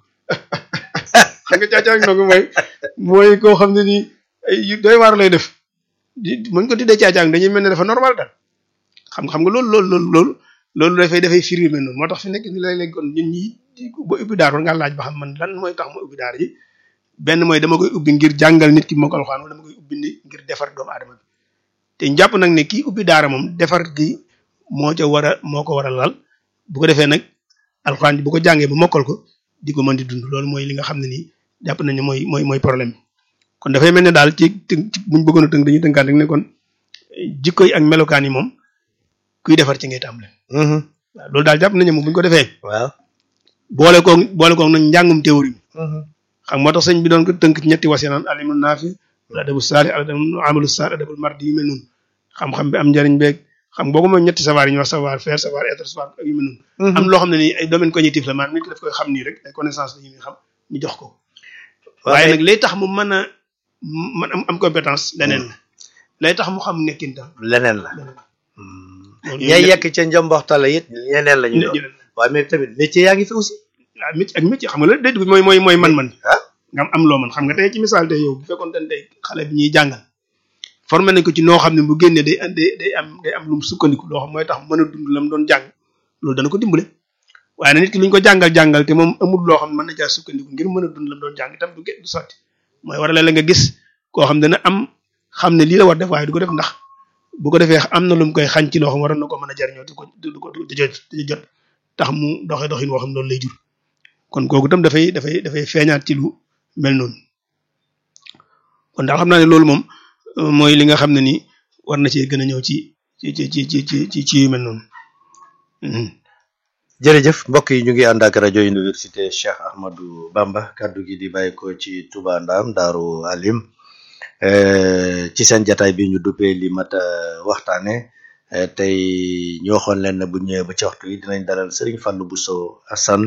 xam nga caacaayu ndongo mooy mooy koo xam ne nii ay yu doy waar lay def di muñ ko tuddee caacaayu dañuy mel ne dafa normal daal xam nga xam nga loolu loolu loolu loolu loolu dafay dafay firi mel noonu moo tax fi nekk ni léeg-léeg kon ñun ñi ba ubbi daar war ngaa laaj ba xam man lan mooy tax ma ubbi daar ji benn mooy dama koy ubbi ngir jàngal nit ki moo ko alxuraan wala dama koy ubbi ni ngir defar doomu aadama bi te njàpp nag ne kii ubbi daara moom defar gi moo ca war a moo ko war a lal bu ko defee nag alxuraan ji bu ko jàngee ba mokkal ko di ko mën di dund loolu mooy li nga xam ne nii jàpp nañu mooy mooy mooy problème bi kon dafay mel ne daal ci tënk ci buñ bëggoon a tënk dañuy tënkaat rek ne kon jikko yi ak melokaan yi moom kuy defar ci ngay tàmbale mhm waaw loolu daal jàpp nañu moom bu ñu ko defee waaw boole koog boole koog nag njàngum théorie mhm xam moo tax sëñ bi doon ko tënk ci ñetti wasi naan alimu naafi wala adabu saali al amalu saali adabul mardi yu mel noonu xam-xam bi am njariñ beeg xam boo ko mooy ñetti savoir yi ñuy wax savoir faire savoir être savoir ak yu mel noonu am loo xam ne nii ay domaine cognitif la maanaam nit ki daf koy xam nii rek ay connaissance la ñuy xam ñu jox ko waaye nag lay tax mu mën a mën am am compétence leneen la lay tax mu xam nekkin tam leneen la leneen la ñay yekk ca njomboxtala it ñeneen la ñu doon leneen waaye mais tamit métier yaa ngi fi aussi waaw métier ak métier xam nga la day dugg mooy mooy mooy man-man ah nga am am loo mën xam nga tey ci misaal tey yow bu fekkoon te tey xale bi ñuy jàngal formé nañ ko ci noo xam ne bu génnee day day day am day am lu mu sukkandiku loo xam mooy tax mën a dund la mu doon jàng loolu dana ko dimbale waaye nag nit ki lu ñu ko jàngal jàngal te moom amul loo xam ne mën na caa sukkandiku ngir mën a dund la mu doon jàng itam du du sotti mooy war a la nga gis koo xam dana am xam ne lii la war def waaye du ko def ndax bu ko defee am na lu mu koy xañ ci loo xam waroon na ko mën a jariñoo du ko du ko du jot du jot tax mu doxee doxin woo xam loolu lay jur kon kooku itam dafay dafay dafay feeñaat ci lu mel noonu kon daal xam naa ne loolu moom mooy li nga xam ne ni war na cee gën a ñëw ci ci ci ci ci ci ci ci yu mel noonu. jërëjëf mbokk yi ñu ngi ànd ak rajo université Cheikh Ahmadou Bamba kaddu gi di bàyyi ko ci Touba Ndam Daaru Alim ci seen jataay bi ñu duppee li mat a waxtaane tey ñu waxoon leen ne bu ñëwee ba ci waxtu yi dinañ dalal Serigne Fallou Bousso Assane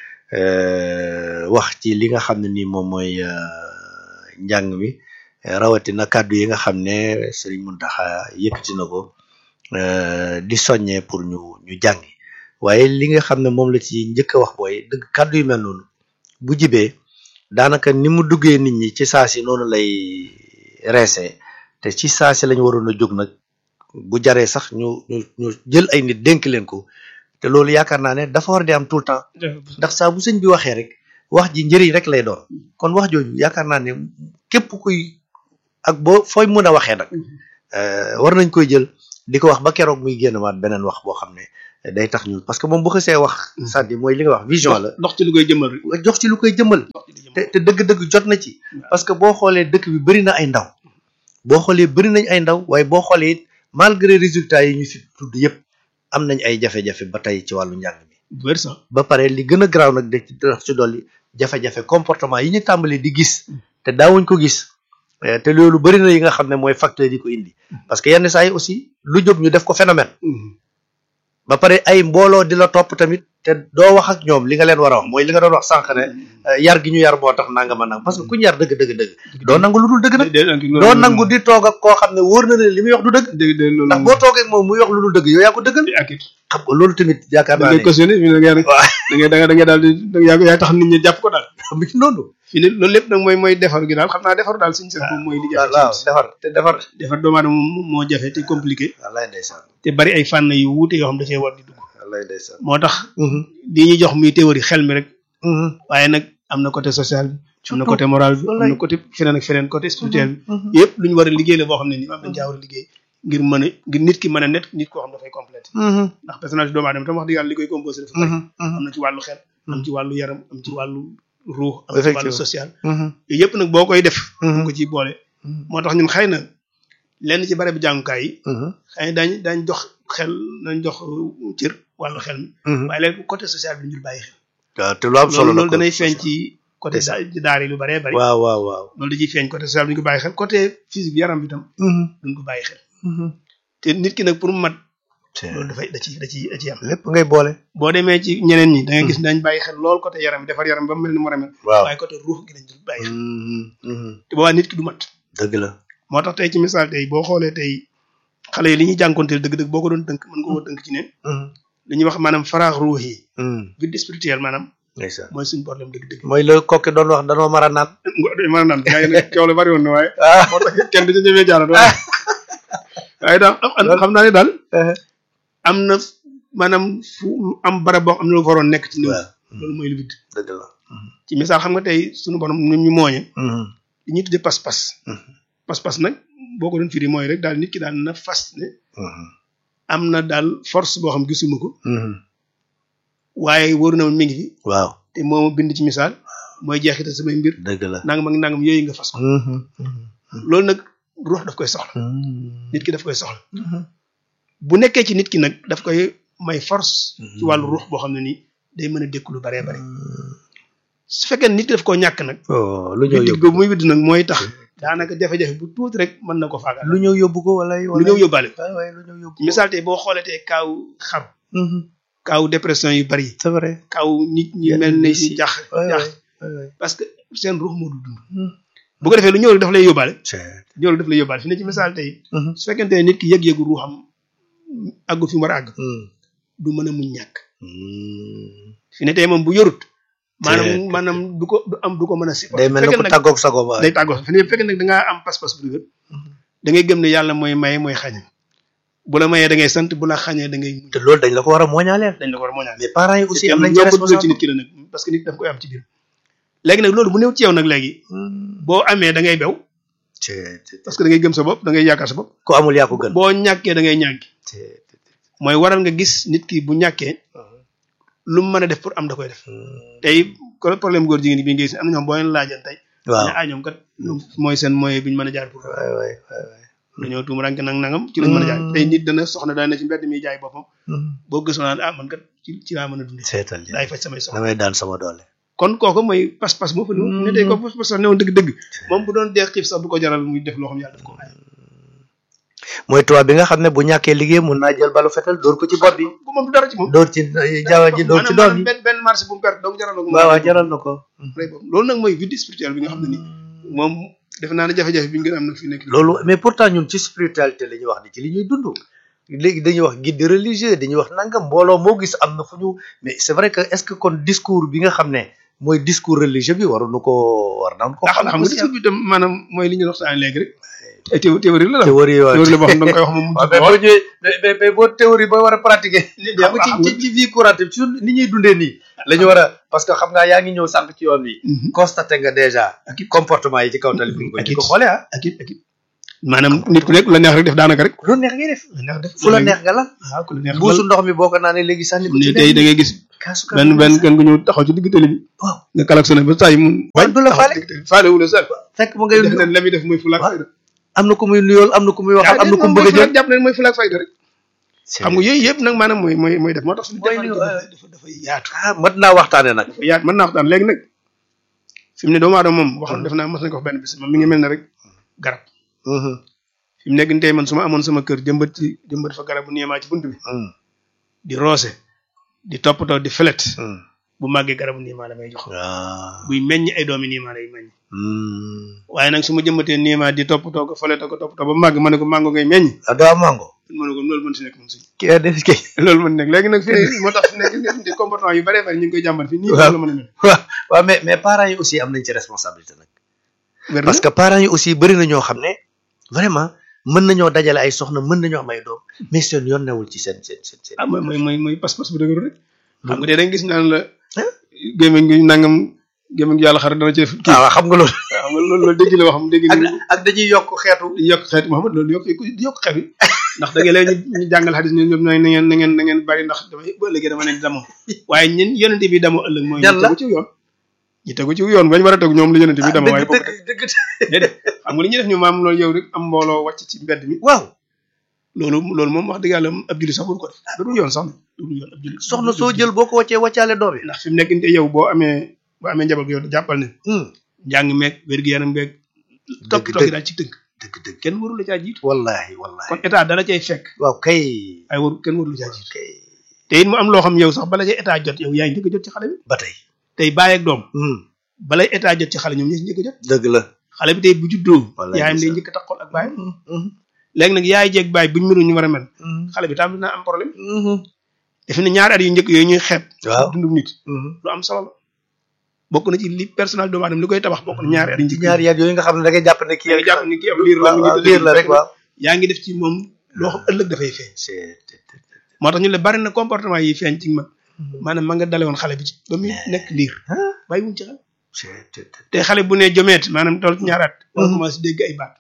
wax ci li nga xam ne ni moom mooy njàng mi rawatina kàddu yi nga xam ne Serigne Mountakha yëkkati na ko di soññee pour ñu ñu jàngi waaye li nga xam ne moom la ci njëkk a wax booy dëgg kàddu yu mel noonu bu jibee daanaka ni mu duggee nit ñi ci saa si noonu lay reesee te ci saa si lañ waroon a jóg nag bu jaree sax ñu ñu ñu jël ay nit dénk leen ko te loolu yaakaar naa ne dafa war di am tout le temps ndax saa bu sëñ bi waxee rek wax ji njëriñ rek lay doon kon wax jooju yaakaar naa ne képp kuy ak boo fooy mën a waxee nag war nañ koy jël di ko wax ba keroog muy génn waat beneen wax boo xam ne day tax ñun parce que moom bu xësee wax c'est-à-dire mooy li nga wax vision la ndox ci lu koy jëmmal rek jox ci lu koy jëmmal te te dëgg-dëgg jot na ci parce que boo xoolee dëkk bi bëri na ay ndaw boo xoolee bëri nañ ay ndaw waaye boo xoolee it malgré résultats yi ñu fi tudd yëpp am nañ ay jafe-jafe ba tey ci wàllu njàng mi wér sax ba pare li gën a garaaw nag de ci tax ci dolli jafe-jafe comportement yi ñu tàmbali di gis te daawuñ ko gis te loolu bëri na yi nga xam ne mooy facteur yi ko indi parce que yenn saa yi aussi lu jóg ñu def ko phénomène ba pare ay mbooloo di la topp tamit te doo wax ak ñoom li nga leen war a wax mooy li nga doon wax sànq ne yar gi ñu yar moo tax nanga ma nang parce que ku ñu yar dëgg dëgg dëgg doo nangu lu dul dëgg nag doo nangu di toog ak koo xam ne wóor na ne li muy wax du dëgg ndax boo toogee ak moom muy wax lu dul dëgg yow yaa ko dëggal xam nga loolu tamit yaakaar naa ne cautionné fi ne da ngay da ngay da ngay daal di yaa yaa tax nit ñi jàpp ko daal mi ngi noonu fi ne loolu lépp nag mooy mooy defar gi daal xam naa defar daal suñu seen moom mooy li jafe waaw defar te defar defar doomu aadama moo jafe te compliqué wallaay ndeysaan te bari ay fànn yu wuute yoo xam dafay war di dugg wallaay ndeysaan moo tax di ñuy jox muy théorie xel mi rek waaye nag am na côté social bi am na côté moral bi am na côté feneen ak feneen côté spirituel bi yëpp lu ñu war a liggéey la boo xam ne ni am dañ caa war a liggéey ngir mën a ngir nit ki mën a net nit koo xam dafay complété ndax personnage doomu aadama tam wax dëgg yàlla li koy composé dafa bari am na ci wàllu xel am ci wàllu yaram am ci wàllu ruux am ci wàllu social yooyu yëpp nag boo koy def ko ciy boole moo tax ñun xëy na lenn ci bare bi jàngukaay yi xëy na daañ daañ jox xel dañ jox cër wàllu xel mi waaye léegi côté social bi ñu bàyyi xel waaw te lu am solo loolu danay feeñ ci côté daar yi lu baree bari waaw waaw waaw loolu da ciy feeñ côté social bi duñ ko bàyyi xel côté physique yaram bi tam duñ ko bàyyi xel te nit ki nag pour mu mat loolu dafay da ci da ci da ci am lépp ngay boole boo demee ci ñeneen ñi da ngay gis dañ bàyyi xel lool côté yaram bi defar yaram ba mu mel ni mu war a mel waaw waaye côté ruux gi dañ dul bàyyi xel te boobaa nit ki du mat dëgg la moo tax tey ci misaal tey boo xoolee tey xale yi li ñuy jànkonteel dëgg-dëgg boo ko doon tënk mën nga koo tënk ci ne li ñuy wax maanaam faraax ruux yi vide spirituel maanaam ndeysaan mooy suñu problème dëgg-dëgg mooy la kokki doon wax danoo mar a naan mën a naan gaa yi nag coow la bari woon na waaye moo tax kenn du ci ñemee jaarat waaye daal xam naa ne daal am na maanaam fu am barab boo xam ne lu waroon nekk ci néew loolu mooy lu vide dëgg la ci misaal xam nga tey suñu borom ñun ñu mooñe li ñuy tuddee pas-pas pas-pas nag boo ko doon firi mooy rek daal nit ki daal na fas ne am na daal force boo xam gisuma ko waaye wóoru na ma mi ngi fi waaw te moo ma bind ci misaal mooy jeexital samay mbir dëgg la nangam ak nangam yooyu nga fas ko loolu nag ruux daf koy soxla nit ki daf koy soxla bu nekkee ci nit ki nag daf koy may force ci wàllu ruux boo xam ne nii day mën a dékku lu baree bari su fekkee nit ki daf koo ñàkk nag lu ñëw widd yóbbu googu muy widd nag mooy tax daanaka jafe-jafe bu tuuti rek mën na ko faagal lu ñëw yóbbu ko wala lu ñëw yóbbaale ko waay waay lu ñëw yóbbu misaal tey boo xoolee tey kaaw xaru kaaw dépression yu bari c'est vrai kaaw nit ñi Yenn mel ne bis si yi. jax waay jax waay waay parce que seen ruux moo du dund bu ko defee lu ñëw rek daf lay yóbbaale ñëw rek daf lay yóbbaale fi ne ci misaal tey su fekkente ne nit ki yëg-yëgu ruuxam àggu fi mu war a àgg du mën a muñ ñàkk fi ne tey moom bu yorut maanaam Te- maanaam du ko du am du ko mën a si day mel ne ko tàggoog sago ba day tàggoo fi ne bu fekkee nag da ngaa am pas-pas bu dëgër da ngay gëm ne yàlla mooy maye mooy xañe bu la mayee da ngay sant bu la xañee da ngay muñ te loolu dañ la ko war a mooñaaleel dañ la ko war a mooñaal mais parents yi aussi te am nañ ñoo ci ko dugal ci responsable nit ki la nag parce que nit daf koy am ci biir léegi nag loolu bu néew ci yow nag léegi boo amee da ngay bew parce que da ngay gëm sa bopp da ngay yaakaar sa bopp ku amul yaa ko gën boo ñàkkee da ngay ñànki mooy waral nga gis nit ki bu ñàkkee lu mu mën a def pour am da koy def tey ko problème góor jigéen bi ngay gis am na ñoom boo leen laajan tey waaw ne ah ñoom kat ñoom mooy seen moyen bi ñu mën a jaar pour waay waay waay waay dañoo tuum rank nang nangam ci lañ mën a jaar tey nit dana soxna dana ne ci mbedd mi jaay boppam boo gëstoo naan ah man kat ci ci laa mën a dundee seetal li daay faj samay soxla damay daan sama doole kon kooku mooy pas-pas moo fa ne tey ko pas-pas sax newoon dëgg-dëgg moom bu doon dee xiif sax du ko jaral muy def loo xam yàlla daf ko ay mooy tubaab bi nga xam ne bu ñàkkee liggéey mun naa jël balu fetal dóor ko ci bopp bi bu moom du dara ci moom dóor ci jaww ji dóor ci doom maanaam yi benn benn marché bu mu perte donc jaral na ko mu waaw waaw jaral na ko rey boppam loolu nag mooy vide spirituel bi nga xam ne ni moom defe naa ne jafe-jafe bi ñu gën a am nag fi nekk nii. loolu mais pourtant ñun ci spiritualité la ñuy wax ni ci li ñuy dund léegi dañuy wax guide religieux dañuy wax nangam mbooloo moo gis am na fu ñu mais c'est vrai que est-ce que kon discours bi nga xam ne mooy discours religieux bi waruñu ko war nañ ko ndax xam nga aussi discours bi tam maanaam mooy li ñu waxtaan léegi rek ay théo- théorie la la théorie waaw théorie la boo xam ne da nga koy wax moom mu waaw mais boo ñëwee mais mais mais boo théorie boo war a pratiquer xam nga ci ci ci vie courante ci ni ñuy dundee nii la ñu war a parce que xam nga yaa ngi ñëw sànq ci yoon wi constaté nga déjà comportement yi ci kaw tali bi ak di it ko xoolee ah ak it ak it maanaam nit ku nekk la neex rek def daanaka rek lu neex ngay def la neex def fu la neex nga la waaw ku la neex buusu ndox mi boo ko naanee léegi sànni ko ni ci tey da ngay gis kaasu benn benn kenn ku ñëw taxaw ci digg tali bi waaw nga klaxonné ba saa yi mun Waaw, du la faale. faale wu la sax fekk mu ngay def na la muy def mooy fulaak Waaw. fayda am na ku muy nuyool am na ku muy waxal am na ku mu bëgg a jël jàpp ne mooy fulaak fayda rek xam nga yooyu yëpp nag maanaam mooy mooy mooy def moo tax suñu Mooy defar li- dafa dafa dafa yaatu ah mat naa waxtaane nag dafa yaatu mën naa waxtaan léegi nag fi mu ne doomu aadama moom waxoon def naa mos nañ ko wax benn bis moom mi ngi mel ne rek garab fi mu nekk nii tey man su ma amoon sama kër jëmbat ci jëmbat fa garab bu niimaa ci bunt bi di roose di toppatoo di felet bu màggee garabu niimaa la may jox waaw buy meññ ay doomi niimaa lay meññ waaye nag su ma jëmbatee niimaa di toppatoo ko felet ko toppatoo ba màgg ma ne ko màngo ngay meññ ah doo am mango ma ne ko loolu mën si nekk moom si ki a def kay loolu mën nekk léegi nag fii moo tax fi nekk gis nga comportement yu bëree bëri ñu ngi koy jàmbat fii nii Waaw. la mën a mel waaw waaw mais mais parents yi aussi am nañ ci responsabilité nag wér na parce que parents yi aussi bëri na ñoo xam ne vraiment mën nañoo dajale ay soxna mën nañoo am ay doom mais seen yoon newul ci seen seen seen seen ah mooy mooy mooy mooy pas-pas bu dëgëru rek xam nga tey da nga gis naan la gémmiñ gi nangam gémmiñ gi yàlla xar dana ci def kii ah waaw xam nga loolu xam nga loolu loolu dégg la wax dégg ak ni ak dañuy yokk xeetu di yokk xeet Muhammad loolu yokk di yokk xeet yi ndax da ngay léegi ñu ñu jàngal xadis ne ñoom na ngeen na ngeen na ngeen bari ndax damay bu ëllëgee dama leen di damoo waaye ñun yonente bi damoo ëllëg mooy Ñan ñu la? tegu ci yoon ñu tegu ci yoon bañ war a tegu ñoom la yonente bi damoo waaye dëgg bokk dëgg dëgg déedéet xam nga li ñuy def ñu maam loolu yow rek am mbooloo wàcc ci mbedd mi waaw loolu loolu moom wax dëgg yàlla ab julli sax waru ko def du dul yoon sax du dul yoon ab julli soxna soo jël boo ko wàccee wàccaale doom yi ndax fi mu nekk nii yow boo amee boo amee njaboot yow jàppal ne njàng meeg wér-gu-yaram beeg topp dëgg toog daal ci tënk dëgg dëgg kenn warul la caa jiitu wallahi wallahi kon état dala cay fekk waaw kay ay waru kenn warul la caa jiitu kay te it mu am loo xam yow sax bala cay état jot yow yaa ngi njëkk a jot ci xale bi ba tey tey bàyyi ak doom Hmm, balay état jot ci xale ñoom ñoo si njëkk a jot dëgg la xale bi tey bu juddoo Wallaay yaayam day ndeysaan. njëkk a taxool ak baayam Hmm, hmm, léegi nag yaay jeeg baay buñ mënu ñu war a mel hmm, xale bi tam dina am problème hmm. defe ne ñaari at yu njëkk yooyu ñuy xeeb waaw dundum nit Hmm. lu am solo la bokk na ci li personnel doomu aadama li koy tabax bokk na ñaari at yu ci njëkk ñaari yaat yooyu nga xam ne da ngay jàpp ne kii yaa ngi jàpp ni kii am liir la mi ngi waaw tëdd liir la rek waaw yaa ngi def ci moom loo xam ëllëg dafay feeñ c'est moo tax ñu le bari na comportement yi feeñ ci mag maanaam ma nga dale woon xale bi ci ba muy nekk liir bàyyi wuñ ci xel c'est te xale bu ne jomeet maanaam toll ci ñaaraat war commencé dégg ay baat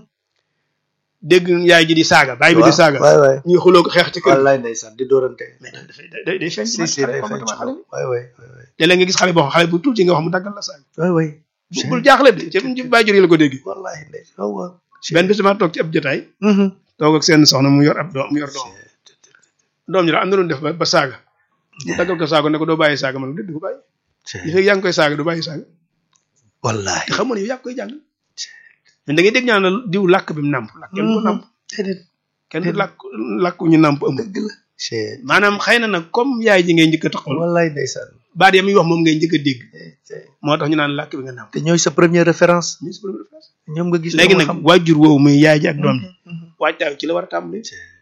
dégg yaay ji di saaga baay bi di saaga waay waay ñuy xuloo ko xeex ci kër gi wallaay ndeysaan di dóorante mais dafay day day feeñ ci si mag si xale day feeñ ci comportement xale moom waay waay waay waay te léegi nga gis xale boo xam xale bu tuuti nga wax mu daggal la saaga waay waay bu bul jaaxle de ci ci bàyyi jur yi la ko dégg wallaay ndeysaan waaw waaw benn bis dama toog ci ab jotaay toog ak seen soxna mu yor ab doom mu yor doom doom ji la am na doon def ba ba saaga mu daggal ko saaga ne ko doo bàyyi saaga man ko déet du ko bàyyi li fekk yaa ngi koy saaga du bàyyi saaga wallaay te xam nga ne yow yaa ngi koy jàng mais da ngay dégg ñaan la diw làkk bi mu nàmp làkk kenn ko nàmp déedéet kenn du làkk làkk ñu nàmp ëmb dëgg la c'est maanaam xëy na nag comme yaay ji ngay njëkk a taxawal wallaay ndeysaan baat ya muy wax moom ngay njëkk a dégg moo tax ñu naan làkk bi nga nàmp te ñooy sa première référence ñu si première phrase ñoom nga gis léegi ñoo nag xam. waajur woowu muy yaay ji ak doom ji waajtaayu ci la war a tàmbali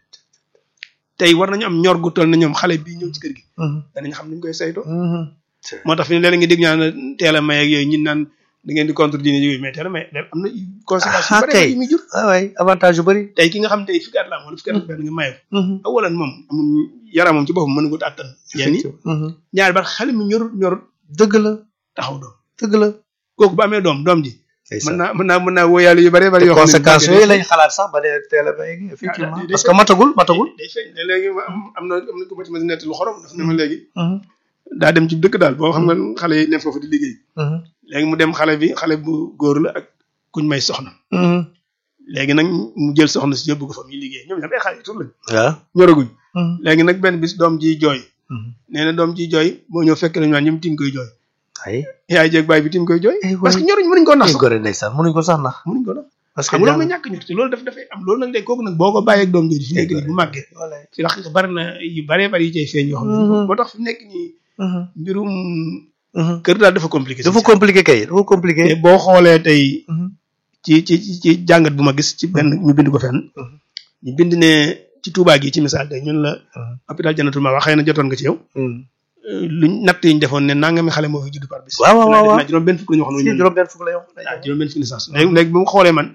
tey war nañu am ñor gu toll na ñoom xale bii ñëw ci kër gi danañ xam ni ñu koy saytoo moo tax fi ne léeg-léeg nga dégg ñaan teel a may ak yooyu ñin naan da ngeen di contre diine yooyu mais teel a may léegi am na conséquences yu Ah, bëri kay. yu muy jur waay waay avantage yu bëri tey ki nga xam tey fukki at la am wala fukki at ak benn nga maye ko awalan moom amul yaramam ci boppam mën nga ko àttan yenn yi ñaari ba xale mi ñorut ñorut dëgg la taxaw doom dëgg la kooku bu amee doom doom ji mën ndeysaan naa mën naa mën naa wóoyaale yu bëree bëri yoo xam ne conséquences yooyu lañ xalaat sax ba dee teel a bay gi effectivement day- day parce que matagul matagul day feeñ ne léegi ma am am na am na ko ma ci ma si nett lu xorom daf ne ma léegi daa dem ci dëkk daal boo xam nga xale yi ne foofu di liggéey léegi mu dem xale bi xale bu góor la ak kuñ may soxna léegi nag mu jël soxna si yóbbu ko fa muy liggéey ñoom ñoom ay xale yu tur lañ waaw ñoraguñ léegi nag benn bis doom ji jooy nee na doom ji jooy boo ñëw fekk nañu naan ñoom tim koy jooy ay yaay jeeg baay bi tim koy jooy Eh, parce que waay. ñoruñ mënuñ koo nax ay sax gore ndeysaan mënuñ ko sax nax mënuñ ko nax parce que xam nga loolu jàng mooy ñàkk ñor te loolu daf dafay am loolu nag léegi kooku nag boo ko bàyyeeg doom jooju fi nekk nii bu màggee wallaay ci la bari na yu baree bari yi cay feeñ yoo xam ne Mhm. moo tax fi nekk nii mbirum kër daal dafa compliqué dafa compliqué kay dafa compliqué te boo xoolee tey ci ci ci ci jàngat bu ma gis ci benn ñu bind ko fenn ñu bind ne ci Touba gi ci misaal tey ñun la hôpital Jannatul Mahwa xëy na jotoon nga ci yow luñ natt yi ñu defoon ne nangami xale moo fi judd par bis waaw waaw waaw naa juróom benn fukk la ñu wax si noonu juróom benn fukk la yow waaw juróom benn fukk licence léegi léegi bu mu xoolee man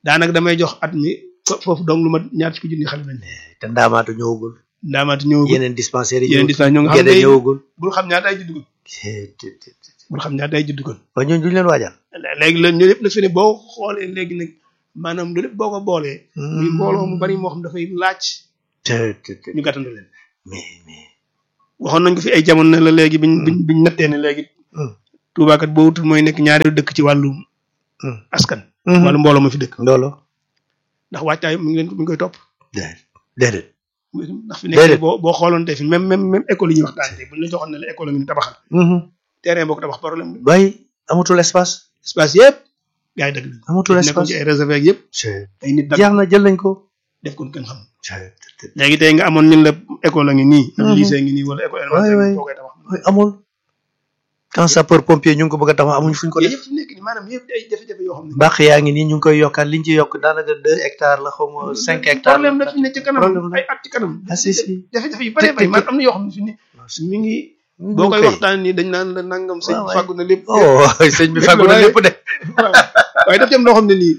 daanaka damay jox at mi foofu donc lu ma ñaar fukki junni xale lañ te ndaamaatu ñëwagul ndaamaati ñëwagul yeneen dispensaires yi yeneen dispensaire ñoo nga xam gede ne ñëwagul bul xam ñaata ay juddugul bul xam ñaata ay juddugul ba ñun duñ leen waajal léegi la ñu lépp la fi ne boo xoolee léegi nag maanaam lu lépp boo ko boolee muy mbooloo mu bari moo xam dafay laaj te te te ñu gàttandu leen mais mais waxoon nañ ko fi ay jamono ne la léegi biñ biñ biñ nattee ne léegi Tuubaa kat boo wutul mooy nekk ñaareelu dëkk ci wàllu askan wàllu mbooloo ma fi dëkk ndoolo ndax waajtaay mu ngi leen mi ngi koy topp déedéet déedéet ndax fi nekk boo boo xooloon tey fi même même même école yi ñuy waxtaan tey buñ la joxoon ne la école ngi ni tabaxal terrain boo ko tabax problème la bay amatul espace espace yëpp gars yi dëgg la amatul nekkoon espace ci ay réservé ak yëpp ay nit dag jeex na jël nañ ko def kon kenn xam léegi tey nga amoon ñun la école a ngi nii am lycée ngi nii wala école élémentaire boo koy tabax mooy amul quand sapeur pompier ñu ngi ko bëgg a tabax amuñ fuñ ko yooyu def yëpp fi nekk nii maanaam yëpp ay jafe-jafe yoo xam ne bàq yaa ngi nii ñu ngi koy yokkaat liñ ci yokk daanaka deux hectares la xaw ma cinq hectares problème la fi ne ci kanam problème la ay at ci kanam ah si si jafe-jafe yu bare bari man am na yoo xam ne fi ne mi ngi boo koy koy waxtaan nii dañ naan la nangam sëñ waaw, fàggu na lépp oh sëñ bi fàggu na lépp de waaw waaye daf ci am loo xam ne nii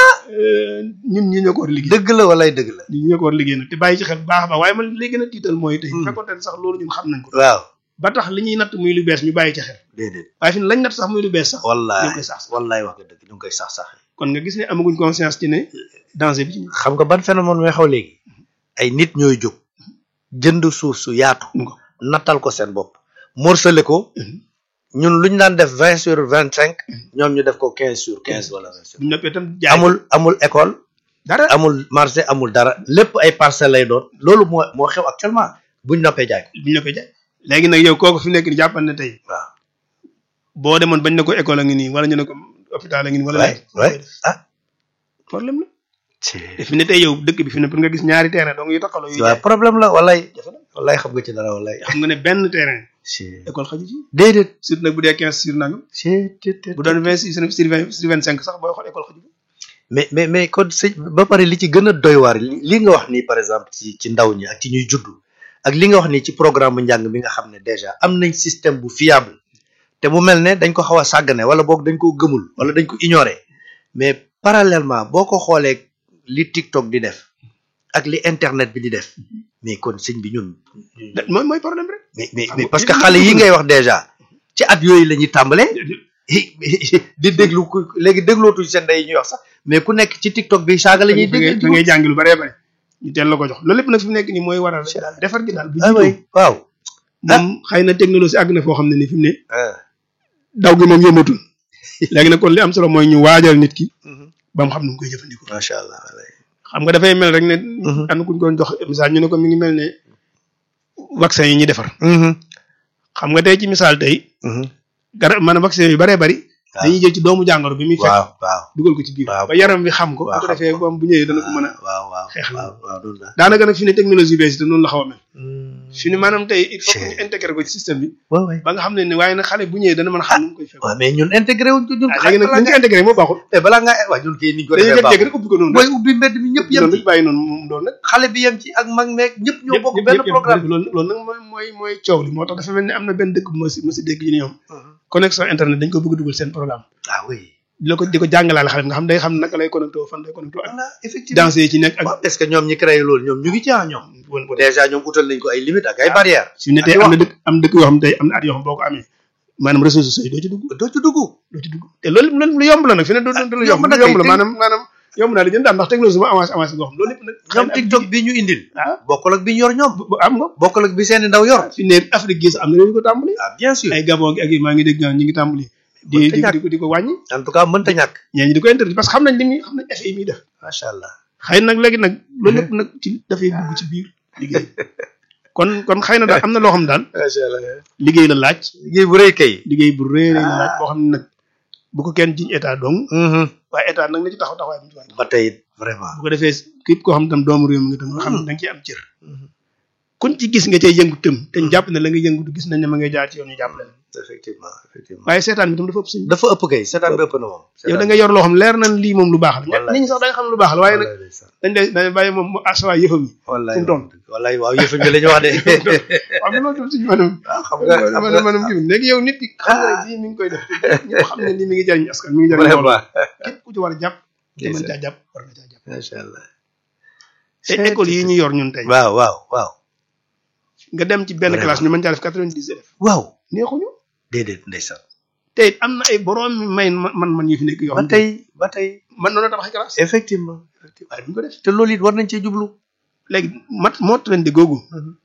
ñun ñi ñoo ko war a liggéey dëgg la walay dëgg la ñun ñi ñoo ko war a liggéey nag te bàyyi ci xel bu baax a baax waaye man li gën a tiital mooy tey Hmm. fekkoon ne sax loolu ñun xam nañ ko waaw ba tax li ñuy natt muy lu bees ñu bàyyi ci xel déedéet waaye fi ne lañ natt sax muy lu bees sax ñu wallaay ngi koy sax wallaay wax nga dëgg ñu ngi koy sax sax kon nga gis ne amaguñ conscience ci ne danger bi ci xam nga ban phénomène mooy xaw léegi ay nit ñooy jóg jënd suuf su yaatu ñu ko nattal ko seen bopp morcelé ko ñun lu ñu daan def vingt sur vingt cinq ñoom ñu def ko quinze sur quinze wala vingt sur buñ noppee itam jaay amul amul école dara amul marché amul dara lépp ay parcelles lay doon loolu moo moo xew actuellement buñ noppee jaay ko buñ noppee jaay léegi nag yow kooku fi nekk ni jàppal ne tey waaw boo demoon bañ ne ko école a ngi nii wala ñu ne ko hôpital a ngi nii wala waay waay ah problème la te fi ne tey yow dëkk bi fi ne pour nga gis ñaari terrain donc yu taxaloo yu waaw problème la walay walay xam nga ci dara walay xam nga ne benn terrain si école xaju ci déedéet surtout nag bu dee quinze sur nangam si bu doon vingt six sur vingt sur vingt cinq sax booy xool école xaju mais mais mais kon sëñ ba pare li ci gën a doy waar li li nga wax nii par exemple ci ci ndaw ñi ak ci ñuy juddu ak li nga wax nii ci programme bu njàng bi nga xam ne déjà am nañ système bu fiable te mu mel ne dañ ko xaw a sàggane wala boog dañ ko gëmul wala dañ ko ignorer mais parallèlement boo ko xoolee li TikTok di def ak li internet bi di def mais kon sëñ bi ñun da- mooy mooy problème rek mais mais Xam mais nga parce que li- xale li- yi ngay wax déjà ci at yooyu la ñuy tàmbalee di déglu ku léegi déglootuñ seen ndey yi ñuy wax sax mais ku nekk ci TikTok bi saaga la ñuy da ngay dégg da ngay jàngi lu bëree bëri ñu teel la ko jox loolu lépp nag fi mu nekk nii mooy waral rek daal defar gi daal bu ah jiitoo oui waaw moom xëy na technologie àgg na foo xam ne ni fi mu ne ah daw gi moom yëmatul léegi nag kon li am solo mooy ñu waajal nit ki ba mu xam nu mu koy jëfandikoo macha allah walay. xam nga dafay mel rek ne Mhm. am na kuñ doon jox misaal ñu ne ko mi ngi mel ne vaccin yi ñuy defar xam nga tey ci misaal tey garab maanaam vaccin yu bëree bëri waaw. dañuy jël ci doomu jàngoro bi muy fekk waaw waaw dugal ko ci biir waaw. ba yaram bi xam ko bu waaw, ko xam defee ko. moom bu ñëwee dana ko mën a waaw waaw xeex la. waaw waaw loolu la daanaka nag fi ne technologie bees te noonu la xaw a mel fi ne maanaam tey il faut que Chey. ñu intégré ko ci système bi waaw waay ba nga xam ne ne waaye nag xale bu ñëwee dana mën a xam nu mu koy fekk waaw mais ñun intégré wuñ ko ñun ah léegi nag bu ñu ko intégré moo baaxul te balaa ngaa waaw ñun kay niñ ko dañuy defee jékki-jékki baaxul rek ubbi ko noonu mooy ubbi mbedd mi ñëpp yem noonu ci rek bàyyi noonu moom doon nag xale bi yem ci ak mag meeg ñëpp ñoo ñëpp bokk ñëpp benn ñëpp programme loolu loolu nag mooy mooy mooy coow li moo tax dafa mel ni am na benn dëkk bu ma si ma si dégg ñu ne ñoom connexion internet dañ ko bëgg dugal seen programme ah oui di la ko di ko jàngalaale xale bi nga xam day xam naka lay connecté fan lay connecté ak voilà effectivement danse yi ci nekk ak waaw est-ce que ñoom ñi créé loolu ñoom ñu ngi ci ah ñoom bon bon déjà ñoom utal nañ ko ay limites ak ay barrières su ne tey am na dëkk am dëkk yoo xam ne tey am na at yoo xam boo ko amee maanaam réseaux sociaux yi doo ci dugg doo ci dugg doo ci dugg te loolu loolu lu yomb la nag fi ne du du lu yomb yomb na lu yomb kay, la te- maanaam maanaam yomb naa di jënd daal ndax technologie moo avancé avancé goo xam loolu lépp nag ñoom TikTok bi ñu indil ah bokkul ak bi ñu yor ñoom bu am nga bokkul ak bi seeni ndaw yor fi ne Afrique gii sax am na réew yu ko tàmbali ah bien sûr ay Gabon gi ak yi maa ngi dégg ñi ngi tàmbali di Mënta di ñàkk. di ko di ko wàññi en tout cas mënta ñàkk ñee ñi di ko interdit parce que xam nañ li muy xam nañ effet yi muy def macha allah xëy nag léegi nag loolu lépp nag ci dafay dugg ci biir liggéey kon kon xëy na daal am na loo xam daal macha allah liggéey la laaj liggéey bu rëy kay liggéey bu rëy rëy la laaj boo xam ne nag bu ko kenn jiñ état dong Mhm. waaye état nag na ci taxaw taxawaay bu ci war a taxaw ba tey it vraiment bu ko defee képp koo xam tam doomu réew mi nga tam nga xam ne da nga ciy am cër kuñ ci gis nga cay yëngu tëm te ñu jàpp ne la nga yëngutu gis nañ ne ma ngay jaar ci yoon ñu jàppale la effectivement effectivement waaye seetaan bi tam dafa ëpp suñu dafa ëpp kay seetaan bi ëpp na moom yow da nga yor loo xam leer nañ lii moom lu baax la Wallaay. nit ñi sax da nga xam lu baax la waaye nag dañ lay dañ bàyyi moom mu asawaay yëfam yi wallaay fu mu toll. wallaay waaw yëfu bi la ñu wax de waaw mais loolu tam suñu maanaam waaw xam nga xam maanaam nga maanaam kii bi léegi yow nit ki xam nga ne lii mi ngi koy def ñëpp xam ne lii mi ngi jariñ askan mi ngi jariñ mbooloo vraiment képp ku ci war a jàpp te mën caa jàpp war nga caa jàpp macha allah. te école yi ñu yor ñun tey waaw waaw waaw. nga dem ci benn Vraiment. classe ñu mën caa def quatre-vingt-dix élèves waaw. neexuñu déedéet ndeysaan. te it am na ay borom may man man yu fi nekk yoo ba xam ne tey ba tey. man noonu tabax classe effectivement. effectivement. waaye duñ ko def te loolu it war nañ cee jublu. léegi mat moo trende googu